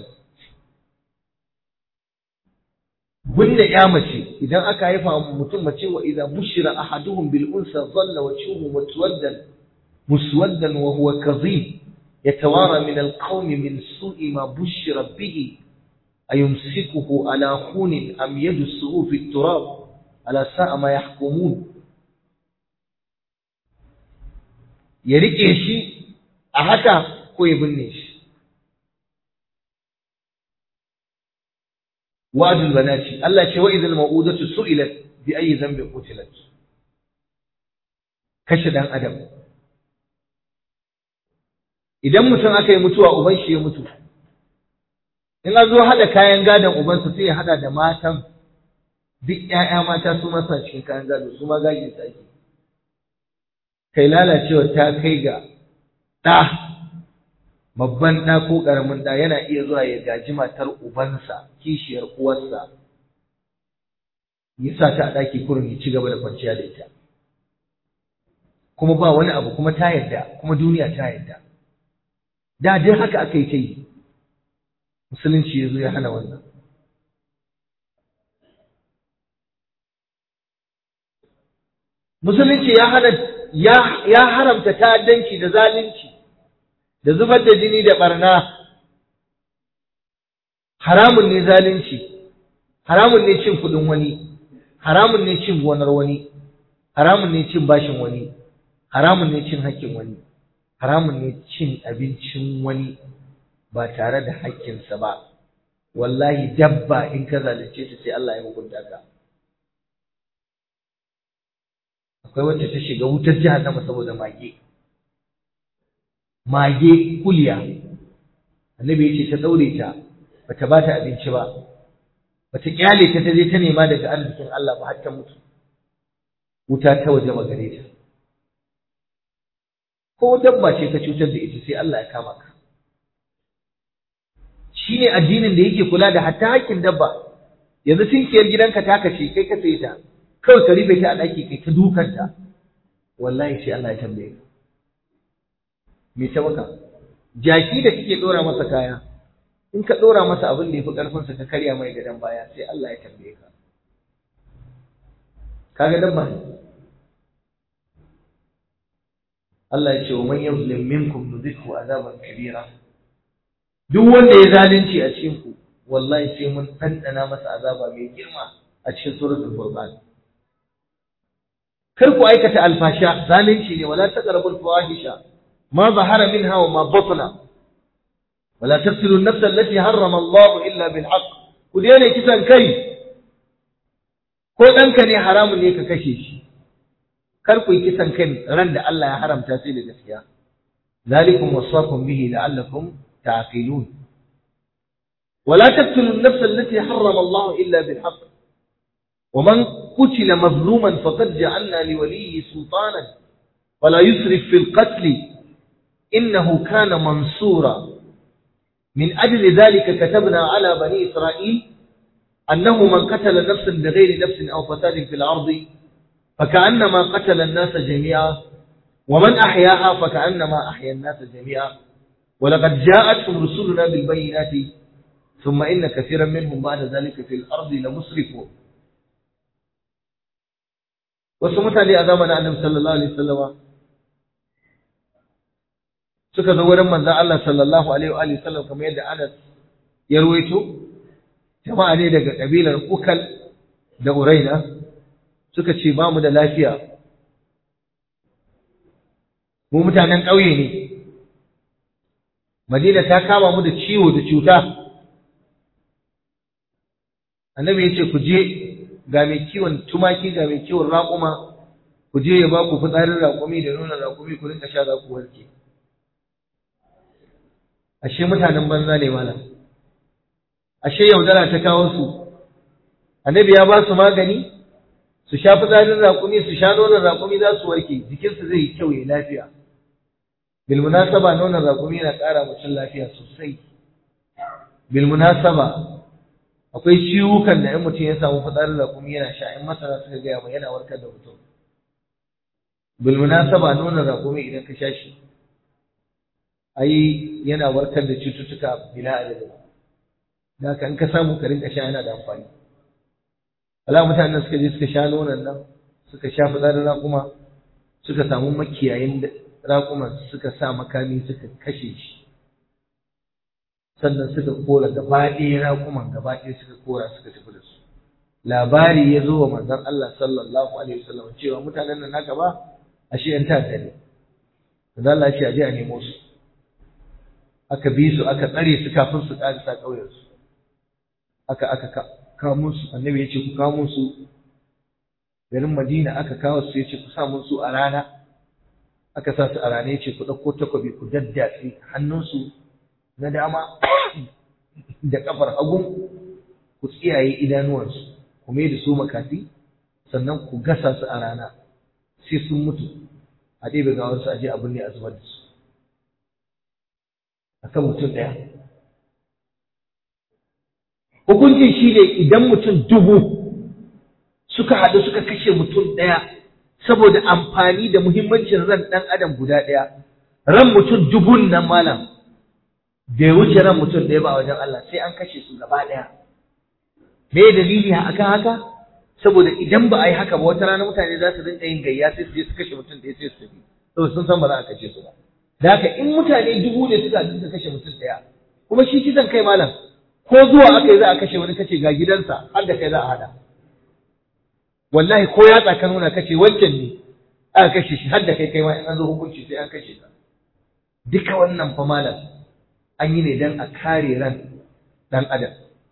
bunne ya mace idan aka haifa mutum mace wa idza bushira ahaduhum bil unsa dhalla wajhuhu mutwaddan muswaddan wa huwa kadhib yatawara min al qawmi min su'i ma bushira bihi أيمسكه على خون أم يدسه في التراب على ساء ما يحكمون ya riƙe shi a haka ko ya binne shi wa'adul banati Allah ce wa idhal mau'udatu su'ilat bi ayyi dhanbin qutilat kashe dan adam idan mutum aka yi mutuwa uban shi ya mutu in an zo haɗa kayan gadon ubansa sai ya haɗa da matan duk ‘ya'ya mata su masa cikin kayan gado su ma gajin sa ake kai lalacewa ta kai ga ɗa babban ɗa ko ƙaramin ɗa yana iya zuwa ya gaji matar ubansa kishiyar uwarsa ya sa ta a ɗaki kurin ya ci gaba da kwanciya da ita kuma ba wani abu kuma ta yarda kuma duniya ta yarda da dai haka aka yi ta yi musulunci ya zo ya hana wannan musulunci ya hana ya haramta ta'addanci da zalunci da zubar da jini da barna haramun ne zalunci haramun ne cin kudin wani haramun ne cin gonar wani haramun ne cin bashin wani haramun ne cin haƙƙin wani haramun ne cin abincin wani ba tare da haƙƙinsa ba wallahi dabba in ka zalunce ta sai Allah ya hukunta ka akwai wacce ta shiga wutar jahannama saboda mage mage kuliya annabi yace ta daure ta bata ba ta abinci ba bata kyale ta ta je ta nema daga arzikin Allah ba har ta mutu wuta ta waje gare ta ko dabba ce ka cutar da ita sai Allah ya kama ka shine addinin da yake kula da hatta hakkin dabba yanzu tinkiyar gidanka ta kashe kai ka saye ta kawai ka rufe ta a ɗaki kai ta dukanta wallahi sai Allah ya tambaye ka me ta maka jaki da kike dora masa kaya in ka dora masa abin da yafi karfin sa ka karya mai gadan baya sai Allah ya tambaye ka kaga dabba Allah ya ce wa man yuzlim minkum nudhikhu azaban kabira duk wanda ya zalunci a cikin ku wallahi sai mun dandana masa azaba mai girma a cikin suratul furqan kar ku aikata alfasha zalunci ne wala taqrabul fawahisha ma zahara minha wa ma batna wala taqtulu an-nafs allati harrama Allah illa bil haqq ku daina kisan kai ko danka ne haramun ne ka kashe shi kar ku yi kisan kai ran da Allah ya haramta sai da gaskiya zalikum wasaqum bihi la'allakum ta'qilun ولا تقتلوا النفس التي حرم الله إلا بالحق ومن قتل مظلوما فقد جعلنا لوليه سلطانا ولا يسرف في القتل إنه كان منصورا من أجل ذلك كتبنا على بني إسرائيل أنه من قتل نفسا بغير نفس أو فساد في الأرض فكأنما قتل الناس جميعا ومن أحياها فكأنما أحيا الناس جميعا ولقد جاءتهم رسلنا بالبينات ثم إن كثيرا منهم بعد ذلك في الأرض لمسرفون wasu mutane a zamanin annabi sallallahu alaihi wasallama suka zo wurin manzon Allah sallallahu alaihi wa alihi wasallam kamar yadda Anas ya ruwaito jama'a ne daga kabilar Ukal da Uraina suka ce ba mu da lafiya mu mutanen ƙauye ne Madina ta kama mu da ciwo da cuta annabi ya ce ku je ga mai kiwon tumaki ga mai kiwon raƙuma ku je ya ba ku fitsarin raƙumi da nuna raƙumi ku rinka sha za ku warke ashe mutanen banza ne malam ashe yaudara ta kawo su annabi ya ba su magani su sha fitsarin raƙumi su sha nonon raƙumi za su warke jikinsu zai yi kyau ya lafiya bil munasaba nonon raƙumi yana ƙara mutum lafiya sosai bil munasaba akwai ciwukan da in mutum ya samu fitsarin raƙumi yana sha in masana suka gaya mai yana warkar da mutum bil munasaba nonon raƙumi idan ka sha shi ai yana warkar da cututtuka bila adadin da haka in ka samu ka rinka sha yana da amfani ala mutanen suka je suka sha nonon nan suka sha fitsarin raƙuma suka samu makiyayin raƙuman suka sa makami suka kashe shi sannan suka kora gaba ɗaya raƙuman gaba ɗaya suka kora suka tafi da su labari ya zo wa manzon Allah sallallahu alaihi wasallam cewa mutanen nan naka ba ashe yan ta'adda ne manzon Allah ya ce aje a nemo su aka bi su aka tsare su kafin su ƙarisa ƙauyen su aka aka kamo su annabi ya ce ku kamo su garin Madina aka kawo su ya ce ku sa mun su a rana aka sa su a rana ya ce ku ɗauko takobi ku daddatse hannunsu na dama da kafar hagu ku tsiyaye idanuwansu ku mai da su makafi sannan ku gasa su a rana sai sun mutu a ɗebe gawarsu a je abin ne a zubar da su akan mutum ɗaya hukuncin shi ne idan mutum dubu suka haɗu suka kashe mutum ɗaya saboda amfani da muhimmancin ran ɗan adam guda ɗaya ran mutum dubun nan malam bai wuce ran mutum ɗaya ba a wajen Allah sai an kashe su gaba ɗaya me dalili akan haka saboda idan ba a yi haka ba wata rana mutane za su rinka yin gayya sai su je su kashe mutum ɗaya sai su tafi saboda sun san ba za a kashe su ba da haka in mutane dubu ne suka suka kashe mutum ɗaya kuma shi kisan kai malam ko zuwa aka yi za a kashe wani kace ga gidansa har da kai za a hada wallahi ko ya tsaka nuna kace wancan ne aka kashe shi har da kai kai ma in an zo hukunci sai an kashe ka duka wannan fa malam an yi ne dan a kare ran dan adam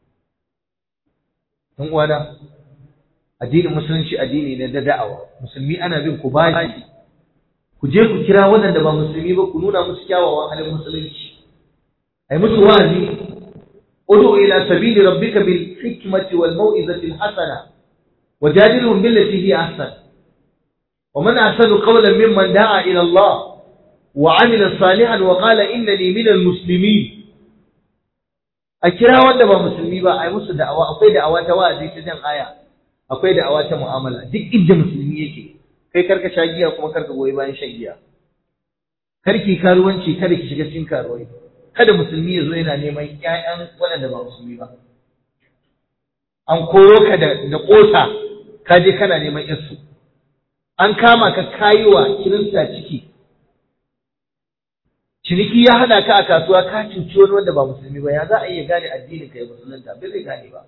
dan uwana addinin musulunci addini ne da da'awa musulmi ana bin ku bashi ku je ku kira waɗanda ba musulmi ba ku nuna musu kyawawan halin musulunci ai musu wa'azi ud'u ila sabili rabbika bil hikmati wal mau'izati al hasana wajadilhum billati hi ahsan wa man ahsanu qawlan mimman da'a ila Allah wa 'amila salihan wa qala innani minal muslimin a kira wanda ba musulmi ba ai musu da'awa akwai da'awa ta wa'azi ta jan aya akwai da'awa ta mu'amala duk inda musulmi yake kai karka sha giya kuma karka goyi bayan shan giya karki karuwanci kada ki shiga cikin karuwai kada musulmi ya zo yana neman ƴaƴan waɗanda ba musulmi ba an koro ka da da ƙosa ka je kana neman yarsu an kama ka kayiwa kirista ciki ciniki ya hada ka a kasuwa ka cuci wani wanda ba musulmi ba ya za a iya gane addinin ka ya musulunta bai zai gane ba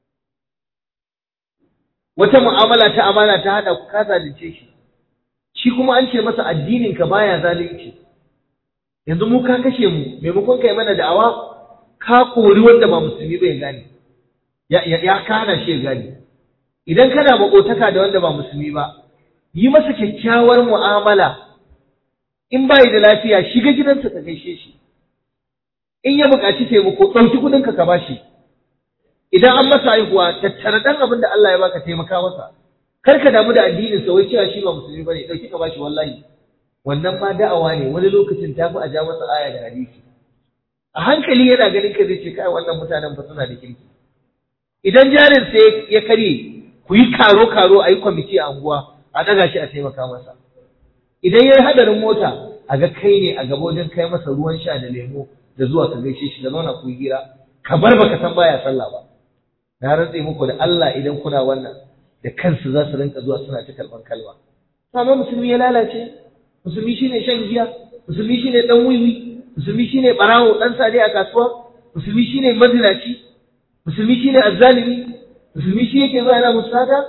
wata mu'amala ta amana ta hada ku ka zalunce shi shi kuma an ce masa addinin ka baya zalunci yanzu mu ka kashe mu maimakon kai mana da'awa ka kori wanda ba musulmi ba ya gane ya ya kana shi ya gane idan kana makotaka da wanda ba musulmi ba yi masa kyakkyawar mu'amala in bai da lafiya shiga gidansa ka gaishe shi in ya buƙaci taimako ɗauki kuɗinka ka bashi idan an masa haihuwa tattara dan abin da Allah ya baka taimaka masa kar ka damu da addinin sa wai cewa shi ba musulmi bane dauki ka bashi wallahi wannan ma da'awa ne wani lokacin ta fi a ja masa aya da hadisi a hankali yana ganin ka zai ce kai wannan mutanen fa suna da kirki idan jarin sa ya karye ku yi karo karo a yi kwamiti a unguwa a daga shi a taimaka masa idan ya yi hadarin mota a ga kai ne a gaba wajen kai masa ruwan sha da lemo da zuwa ka gaishe shi da zauna ku yi hira ka bar baka san baya sallah ba na rantse muku da Allah idan kuna wannan da kansu za su rinka zuwa suna ta karɓar kalma amma musulmi ya lalace musulmi shine shan giya musulmi shine dan wiwi musulmi shine barawo dan sade a kasuwa musulmi shine mazinaci musulmi shine azzalimi musulmi shi yake zuwa yana musada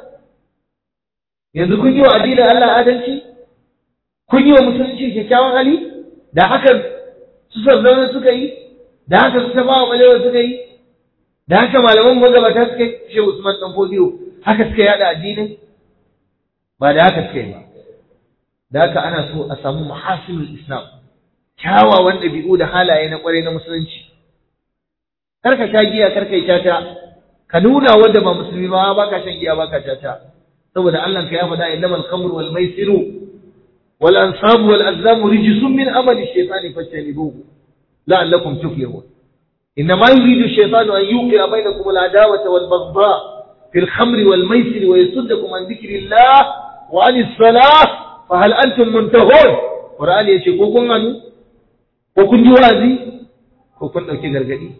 yanzu kun yi wa addinin Allah adalci kun yi wa musulunci kyakkyawan hali da haka su sarzauna suka yi da haka su tabawa balewa suka yi da haka malaman magabata suka yi shi Usman dan Fodiyo haka suka yada addinin ba da haka suka yi ba da haka ana so a samu mahasinul islam kyawawan ɗabi'u da halaye na kwarai na musulunci kar ka sha giya kar ka yi tata ka nuna wanda ba musulmi ba ba ka shan giya ba ka tata saboda Allah ka ya faɗa innamal khamru wal maisiru wal ansabu wal azlamu rijsun min amali shaytani fajtanibuhu la'allakum tuflihun إنما يريد الشيطان أن يوقع بينكم العداوة والبغضاء في الخمر والميسر ويصدكم عن ذكر الله وعن الصلاة فهل أنتم منتهون قرآن يشي كوكون عنو كوكون جوازي كوكون أوكي غرغدي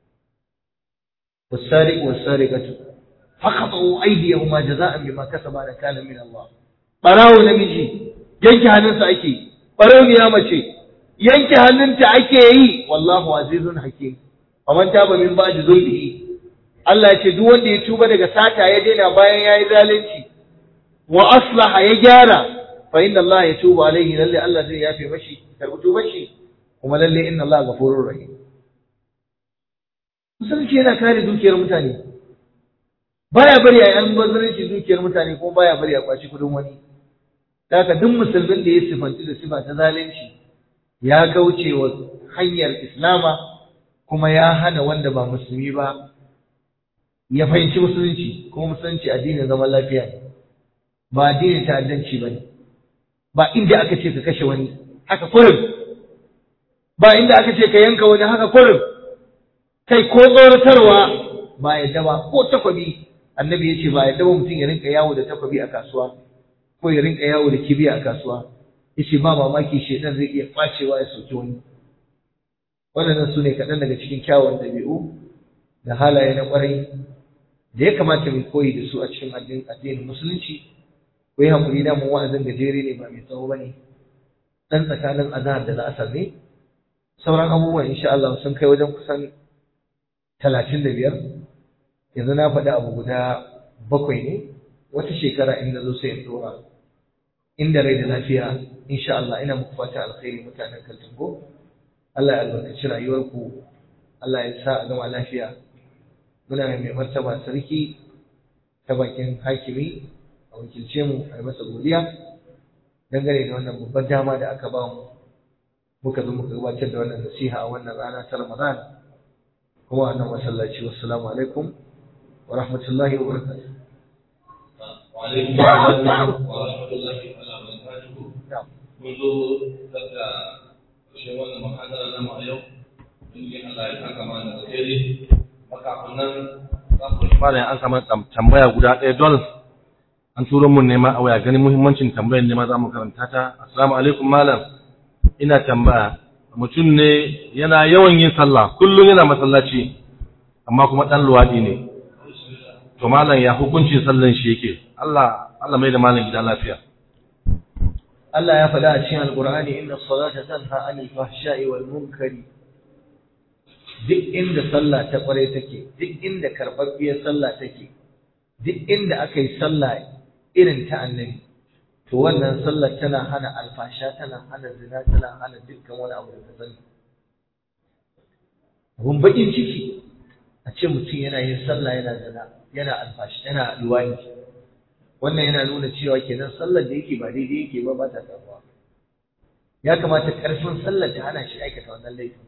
والسارق والسارقة فقطعوا أيديهما جزاء بما كسبا نكالا من الله براو نمجي yanke hannunsa ake ɓarauniya mace yanke hannunta ake yi wallahu azizun hakim faman taba min ba'di zulmihi Allah ya ce duk wanda ya tuba daga sata ya daina bayan yayi zalunci wa aslaha ya gyara fa inna Allah ya tuba alaihi lalle Allah zai yafe mashi karbi tubar shi kuma lalle inna Allah ghafurur rahim musulunci yana kare dukiyar mutane baya bari a yan bazaranci dukiyar mutane kuma baya bari a kwaci kudin wani haka duk musulmin da ya sifanci da sifa ta zalunci ya kauce wa hanyar islama kuma ya hana wanda ba musulmi ba ya fahimci musulunci kuma musulunci addinin zaman lafiya ne ba addinin ta'addanci ba ne ba inda aka ce ka kashe wani haka kurin ba inda aka ce ka yanka wani haka kurin kai ko tsoratarwa ba yadda ba ko takwabi annabi ya ce ba yadda ba mutum ya rinka yawo da takwabi a kasuwa ko ya rinka yawo da kibiya a kasuwa ya ce ba mamaki shaidan zai iya kwacewa ya sauki wani waɗannan su ne kaɗan daga cikin kyawun ɗabi'u da halaye na ƙwarai da ya kamata mu koyi da su a cikin addinin musulunci ko yi haƙuri da mun wa'azin gajere ne ba mai tsawo ba ne dan tsakanin azhar da la'asar ne sauran abubuwan insha Allah sun kai wajen kusan talatin da biyar yanzu na faɗi abu guda bakwai ne wata shekara in na zo sai in dora inda rai da lafiya insha Allah ina muku fata alkhairi mutanen Kaltungo Allah ya albarkaci rayuwarku Allah ya sa a gama lafiya muna mai martaba sarki ta bakin hakimi a wakilce mu a yi masa godiya dangane da wannan babbar dama da aka ba mu muka zo muka gabatar da wannan nasiha a wannan rana ta Ramadan kuma a nan masallaci wassalamu alaikum wa rahmatullahi wa barakatuh wa alaikum assalam wa rahmatullahi wa barakatuh mun zo daga ƙarshen wannan mahadara na mu a yau in Allah ya saka mana da alheri makafin nan za ku malam an kama tambaya guda ɗaya don an turo mun nema a waya ganin muhimmancin tambayar nema za mu karanta ta assalamu alaikum malam ina tambaya mutum ne yana yawan yin sallah kullum yana masallaci amma kuma dan luwadi ne to malam ya hukuncin sallan shi yake Allah Allah mai da malam gida lafiya Allah ya faɗa a cikin Alƙur'ani inna salata tanha anil fahsha'i wal munkari duk inda sallah ta kware take duk inda karɓaɓɓiyar sallah take duk inda aka yi sallah irin ta annabi to wannan sallar tana hana alfasha tana hana zina tana hana dukkan wani abu da ka sani abun bakin ciki a ce mutum yana yin sallah yana zina yana alfashi yana luwani wannan yana nuna cewa kenan sallar da yake ba daidai yake ba ba ta tabuwa ya kamata karfin sallar ta hana shi aikata wannan laifin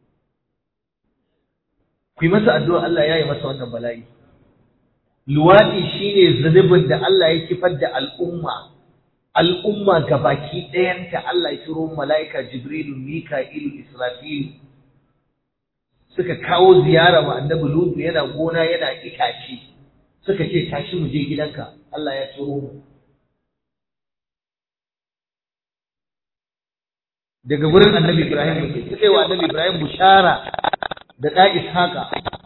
ku yi masa addu'a Allah ya yi masa wannan bala'i luwaɗi shine zunubin da Allah ya kifar da al'umma al'umma gabaki ɗayanta Allah ya turo mala'ika Jibrilu, Mika'ilu, Israfilu suka kawo ziyara wa annabi Lutu yana gona yana itace suka ce tashi mu je gidanka Allah ya turo mu daga wurin annabi Ibrahim ne suka yi wa annabi Ibrahim bushara da ɗa Ishaqa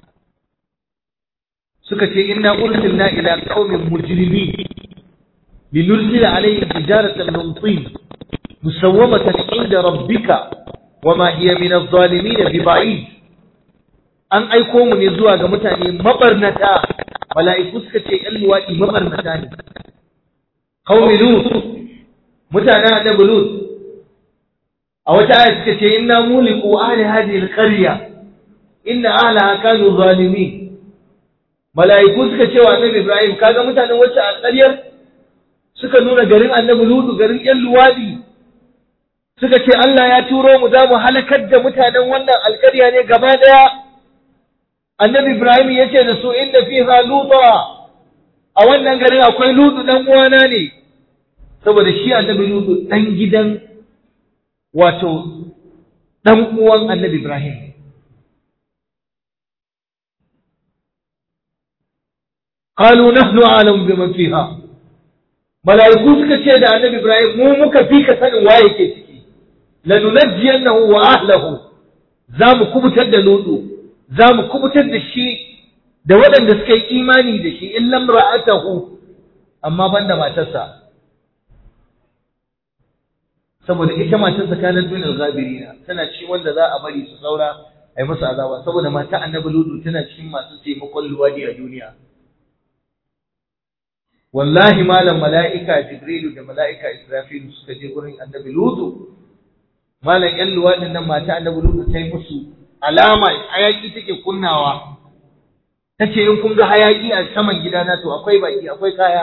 suka ce inna ursilna ila qaumin mujrimin لنرسل عليهم حجارة من طين مسومة عند ربك وما هي من الظالمين ببعيد an aiko mu ne zuwa ga mutane mabarnata mala'iku suka ce ‘yan luwaɗi mabarnata ne qaumi lut mutanen annabi lut a wata aya suka ce inna muliku ahli hadhihi alqarya inna ahlaha kanu zalimin mala'iku suka ce wa annabi ibrahim kaga mutanen wacce alƙaryar suka nuna garin annabi lutu garin yan luwadi suka ce Allah ya turo mu za mu halakar da mutanen wannan alƙarya ne gaba ɗaya annabi ibrahim ya ce da su inda fiha luta a wannan garin akwai lutu dan uwana ne saboda shi annabi lutu dan gidan wato dan uwan annabi ibrahim قالوا نحن أعلم بمن فيها mala'iku suka ce da annabi Ibrahim mu muka fi ka sanin waye ke ciki lanunajjiyannahu wa ahlahu za mu kubutar da Lutu za mu kubutar da shi da waɗanda suka yi imani da shi in lamra'atahu amma banda matarsa saboda ita matarsa kanat min al-ghabirina tana ci wanda za a bari su saura ai musu azaba saboda mata annabi Lutu tana cikin masu taimakon luwadi a duniya wallahi malam mala'ika jibrilu da mala'ika israfilu suka je gurin annabi lutu malam yan luwadin nan mata annabi lutu ta yi musu alama hayaki take kunnawa ta ce in kun ga hayaki a saman gidana to akwai baki akwai kaya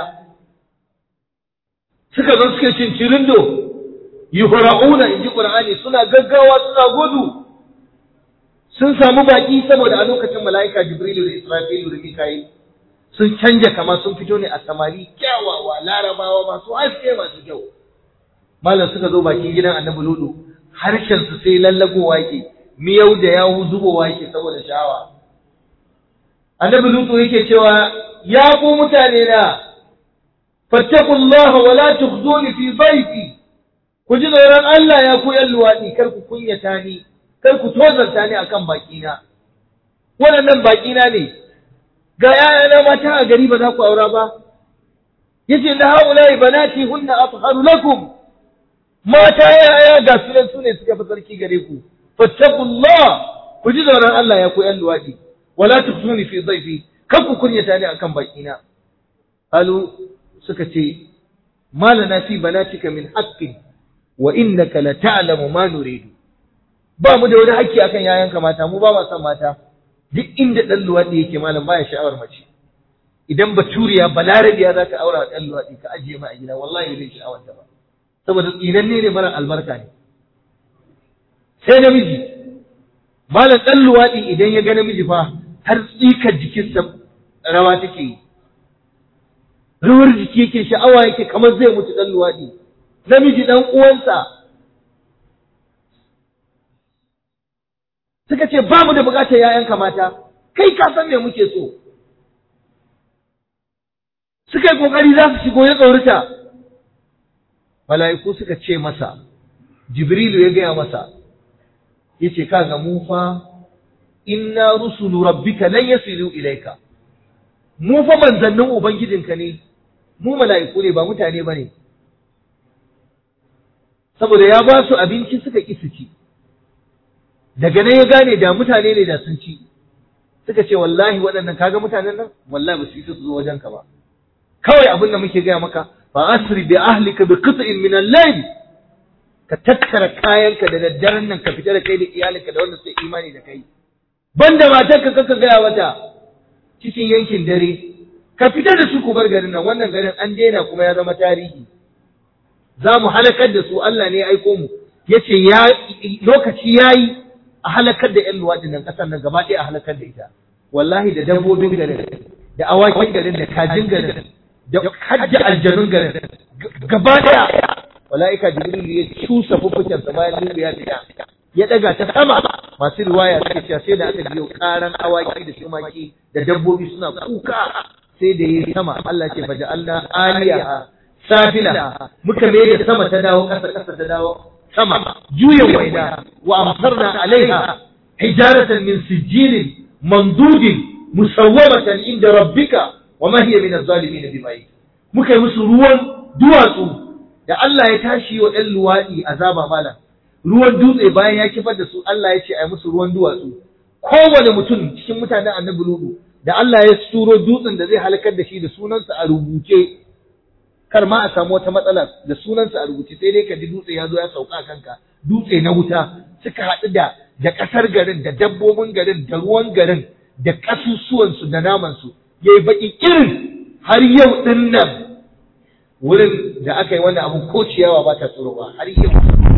suka zo suka cin cirindo yuhra'una inji qur'ani suna gaggawa suna gudu sun samu baki saboda a lokacin mala'ika jibrilu da israfilu da mika'il sun canja kama sun fito ne a samari kyawawa larabawa masu haske masu kyau malam suka zo bakin gidan annabi ludu harshen su sai lallagowa yake miyau da yawu zubowa yake saboda sha'awa annabi ludu yake cewa ya ku mutane na fattaqullaha wa la tukhzuni fi baiti ku ji tsoron Allah ya ku yan luwaɗi kar ku kunyata ni kar ku tozarta ni akan bakina waɗannan bakina ne ga ‘ya'yana mata a gari ba za ku aura ba, yace na haulai banati hunna afharu lakum mata yaya ga su nan su ne suka fi sarki gare ku fattaqullah ku ji tsoron Allah ya ku yan luwadi wala tufsuni fi dhaifi kan ku kunyata ni akan bakina qalu suka ce malana fi banatika min haqqin wa innaka la ta'lamu ma nuridu ba mu da wani haƙƙi akan yayanka mata mu ba ma son mata duk inda dan luwadi yake malam baya sha'awar mace idan baturiya balarabiya za ka aura wa ɗan luwaɗi ka ajiye ma a gida wallahi bai sha'awar ta ba saboda tsinanne ne mara albarka ne sai namiji malam ɗan luwaɗi idan ya ga namiji fa har tsikar jikinsa rawa take yi rawar jiki yake sha'awa yake kamar zai mutu ɗan luwaɗi namiji ɗan uwansa suka ce ba mu da buƙatar ‘ya'yanka mata kai ka san me muke so suka yi kokari za su shigo ya tsorita mala'iku suka ce masa jibrilu ya gaya masa ya ce ka ga mu fa inna rusulu rabbika lan yasilu ilaika mu fa manzannin ubangijinka ne mu mala'iku ne ba mutane ba ne saboda ya ba su abinci suka ƙi su ci daga nan ya gane da mutane ne da sun ci suka ce wallahi waɗannan kaga mutanen nan wallahi ba su yi su zo wajenka ba kawai abin da muke gaya maka fa asri bi ahlika bi qit'in min al-layl ka tattara kayanka da daddaren nan ka fita da kai da iyalinka da wanda suke imani da kai banda matarka kaka gaya wata cikin yankin dare ka fita da su ku bar garin nan wannan garin an daina kuma ya zama tarihi za mu halakar da su Allah ne ya aiko mu yace ya lokaci yayi a halakar da ƴan luwaɗin nan ƙasar nan gaba ɗaya a halakar da ita wallahi da dabbobin garin da awakin garin da kajin garin da hajji aljanun garin gaba daya mala'ika jibril ya cusa fuffuken sa bayan nuru ya fita ya daga ta sama masu riwaya suke cewa sai da aka biyo karan awaki da tumaki da dabbobi suna kuka sai da yayi sama Allah ce baja Allah aliya safila muka mai da sama ta dawo kasa kasa ta dawo sama juya waina wa amsarna alaiha hijaratan min sijilin mandudin musawwamatan inda rabbika wa ma hiya min az-zalimin bimayi muka yi musu ruwan duwatsu da Allah ya tashi wa ɗan luwaɗi azaba malam ruwan dutse bayan ya kifar da su Allah ya ce a yi musu ruwan duwatsu kowane mutum cikin mutanen annabi ludu da Allah ya turo dutsen da zai halakar da shi da sunansa a rubuce kar ma a samu wata matsala da sunansa a rubuce sai dai ka ji dutse ya zo ya sauka kanka dutse na wuta suka haɗu da da ƙasar garin da dabbobin garin da ruwan garin da ƙasusuwansu da namansu ya yi baƙi irin har yau ɗin nan wurin da aka yi wannan abu ko ciyawa ba ta tsoro ba har yau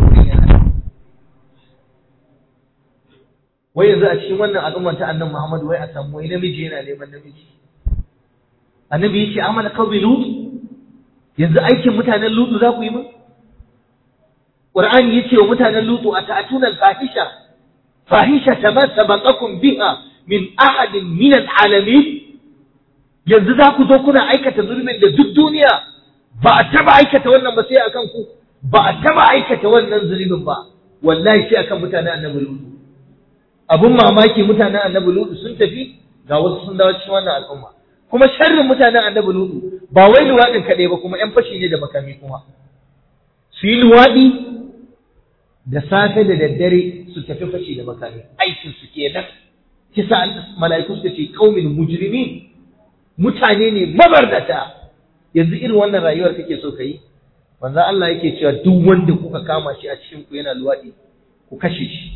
wai yanzu a cikin wannan al'ummar ta annabi Muhammad wai a samu wai namiji yana neman namiji annabi yace amala qawmi lut yanzu aikin mutanen lutu za ku yi min qur'ani yace wa mutanen lutu ata'tuna al-fahisha fahisha ma sabaqakum biha min ahadin min al-alamin yanzu za ku zo kuna aikata zulmin da duk duniya ba a taba aikata wannan ba sai akan ku ba a taba aikata wannan zulmin ba wallahi sai akan mutanen annabi lutu abun mamaki mutanen annabi lutu sun tafi ga wasu sun dawo cikin wannan al'umma kuma sharrin mutanen annabi lutu ba wai luwaɗin kaɗai ba kuma 'yan fashi ne da makami kuma su yi luwaɗi da safe da daddare su tafi fashi da makami aikin su kenan kisa mala'iku suka ce qaumin mujrimin mutane ne mabardata yanzu irin wannan rayuwar kake so kai manzo Allah yake cewa duk wanda kuka kama shi a cikin ku yana luwaɗi ku kashe shi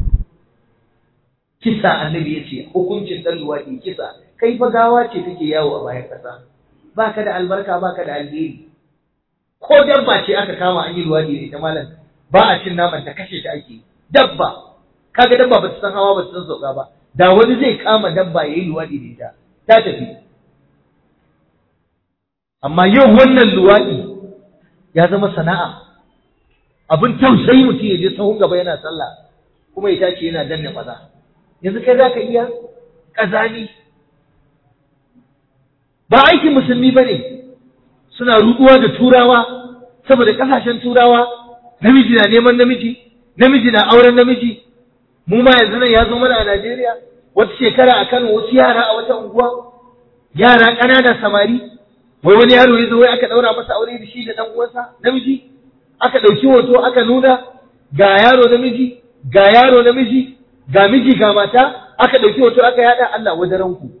kisa annabi yace hukuncin dan luwaɗi kisa kai fa gawa ce kake yawo a bayan ƙasa baka da albarka baka da alheri ko dabba ce aka kama an yi luwaɗi da ita malam ba a cin naman ta kashe ta ake dabba kaga dabba ba ta san hawa ba ta san sauka ba da wani zai kama dabba ya yi luwaɗi da ita ta tafi amma yau wannan luwaɗi ya zama sana'a abin tausayi mutum ya je sahun gaba yana sallah kuma ya tashi yana danne maza yanzu kai za ka iya ƙazani ba aikin musulmi ba ne suna ruɗuwa da turawa saboda ƙasashen turawa namiji na neman namiji namiji na auren namiji mu ma yanzu nan ya zo mana a Najeriya wata shekara a Kano wasu yara a wata unguwa yara ƙanana samari wai wani yaro ya zo wai aka ɗaura masa aure da shi da ɗan uwansa namiji aka ɗauki hoto aka nuna ga yaro namiji ga yaro namiji ga miji ga mata aka ɗauki hoto aka yada Allah wadaran ku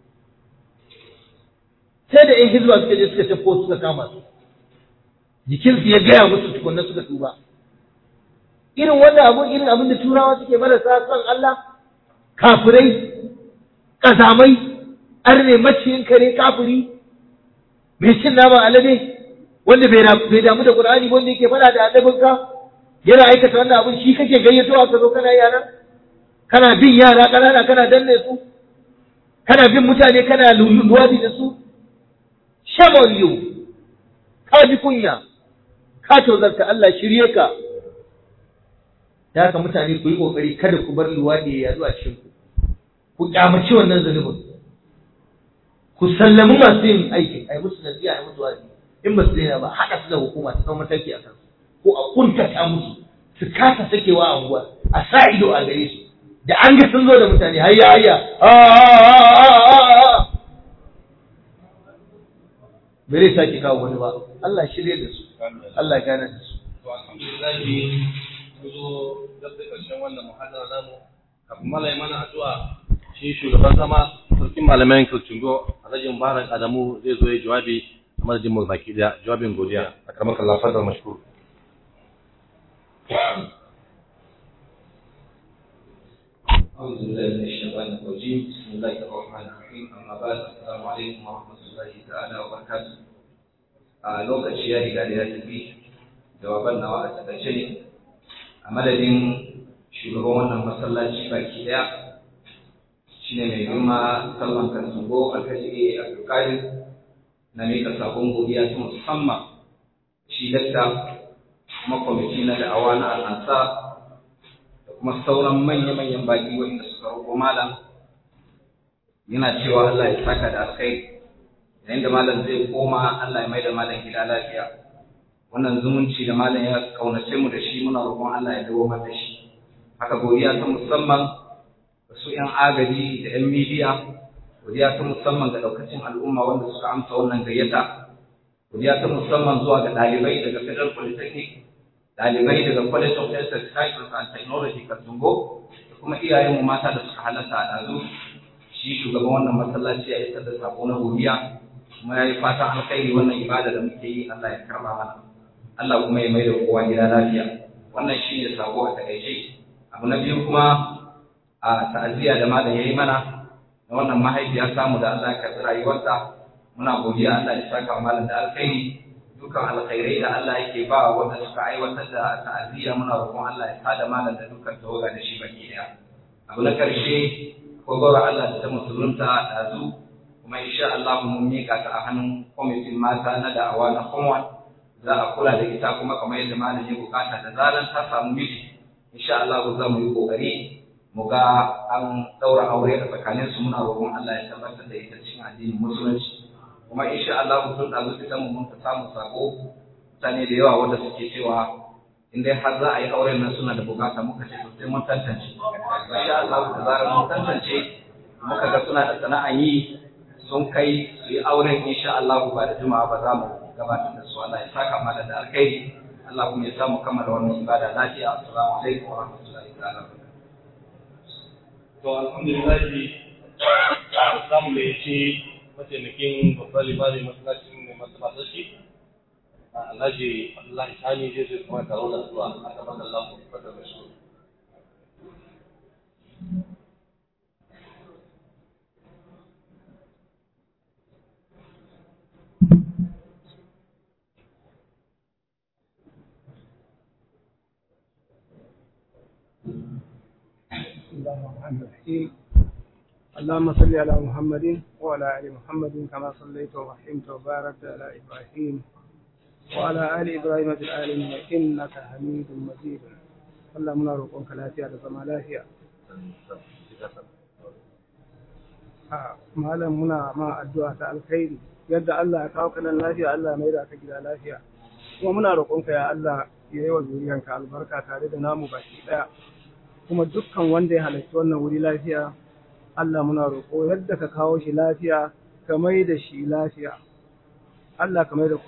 sai da in hizba suka je suka tafko suka kama su jikinsu ya gaya musu tukunna suka tuba irin wannan abu irin abin da turawa suke marasa son Allah kafirai kazamai arne maciyin kare kafiri mai cin naman alade wanda bai damu da Qur'ani wanda yake fada da annabinka yana aikata wannan abin shi kake gayyato ka zo kana yara kana bin yara kanana kana danne su kana bin mutane kana luluwadi da su shame on you ka ji kunya ka tozarta Allah shirye ka da haka mutane ku yi kokari kada ku bar luwadi ya yazo a cikin ku ku kyamaci wannan zunubin ku sallami masu yin aikin ai musu nasiha ai musu wazi in ba su daina ba haɗa su da hukuma ta zama mataki a kansu ko a kuntata musu su kasa sakewa a unguwa a sa ido a gare su da an ga sun zo da mutane hayya hayya bai sake kawo wani ba Allah shirye da su Allah gane da su to alhamdulillah mun zo dab da ƙarshen wannan muhadara namu kafin malai mana addu'a shi shugaban zama sarkin malamai Kilcingo Alhaji Mubarak Adamu zai zo ya jawabi a madadin mu baki daya jawabin godiya a karamar kallafar da mashkur أعوذ بالله من الشيطان الرجيم بسم الله الرحمن الرحيم أما بعد السلام عليكم ورحمة الله تعالى وبركاته a lokaci ya riga da ya tafi jawaban nawa a takaice ne a madadin shugaban wannan masallaci baki daya shine mai girma salman kansungo alhaji abdulkadir na miƙa sabon godiya ta musamman shi dakta kuma kwamiti na da'awa na al'ansa da kuma sauran manya-manyan baki wanda suka roƙo malam yana cewa Allah ya saka da alkhairi yayin da malam zai koma Allah ya mai da malam gida lafiya wannan zumunci da malam ya kaunace mu da shi muna roƙon Allah ya dawo da shi haka godiya ta musamman ga su 'yan agaji da 'yan midiya godiya ta musamman ga daukacin al'umma wanda suka amsa wannan gayyata godiya ta musamman zuwa ga ɗalibai daga Federal Polytechnic ɗalibai daga College of Health Sciences and Technology Katungo da kuma iyayenmu mata da suka halarta a ɗazu shi shugaban wannan masallaci ya isar da sako na godiya kuma ya yi fatan alkhairi wannan ibada da muke yi Allah ya karba mana Allah kuma ya mai da kowa gida lafiya wannan shi ne sako a takaice abu na biyu kuma a ta'aziyya da malam ya yi mana na wannan mahaifiya samu da Allah ya karɓi rayuwarta muna godiya Allah ya saka malam da alkhairi dukkan alkhairai da Allah yake ba wanda suka aiwatar da ta'aziyya muna roƙon Allah ya sada malam da dukkan tawaga da shi baki daya abu na karshe ko gora Allah da ta musulunta da zu kuma insha Allah mun mika ta a hannun kwamitin mata na da'awa na Commonwealth za a kula da ita kuma kamar yadda malam ya bukata da zaran ta samu miji insha Allah za mu yi kokari mu ga an daura aure a tsakanin su muna roƙon Allah ya tabbatar da ita cikin addinin musulunci kuma insha Allah tun da zuci mu mun samu sako mutane da yawa wanda suke cewa in dai har za a yi auren nan suna da bukata muka ce to sai mun tantance insha Allah da zarar mun tantance muka ga suna da sana'an yi sun kai su yi auren insha Allah ba da juma'a ba za mu gabatar da su Allah ya saka mana da alkhairi Allah kuma ya samu kammala wannan ibada lafiya assalamu alaikum wa rahmatullahi ta'ala to alhamdulillah samu da yace mataimakin babban limamin masallacin mai masallacin shi Alhaji Abdullahi Sani zai zai kuma taro da zuwa a gaban Allah ku fata da shi. بسم الله الرحمن الرحيم اللهم صل على محمد وعلى ال محمد كما صليت ورحمت وباركت على ابراهيم وعلى ال ابراهيم في العالمين انك حميد مجيد Allah muna roƙonka lafiya da zama lafiya. A malam muna ma addu'a ta alkhairi yadda Allah ya kawo kanan lafiya Allah mai da ka gida lafiya. Kuma muna roƙonka ya Allah ya yi wa zuriyanka albarka tare da namu baki ɗaya. Kuma dukkan wanda ya halarci wannan wuri lafiya Allah muna roƙo yadda ka kawo shi lafiya ka mai da shi lafiya. Allah ka mai da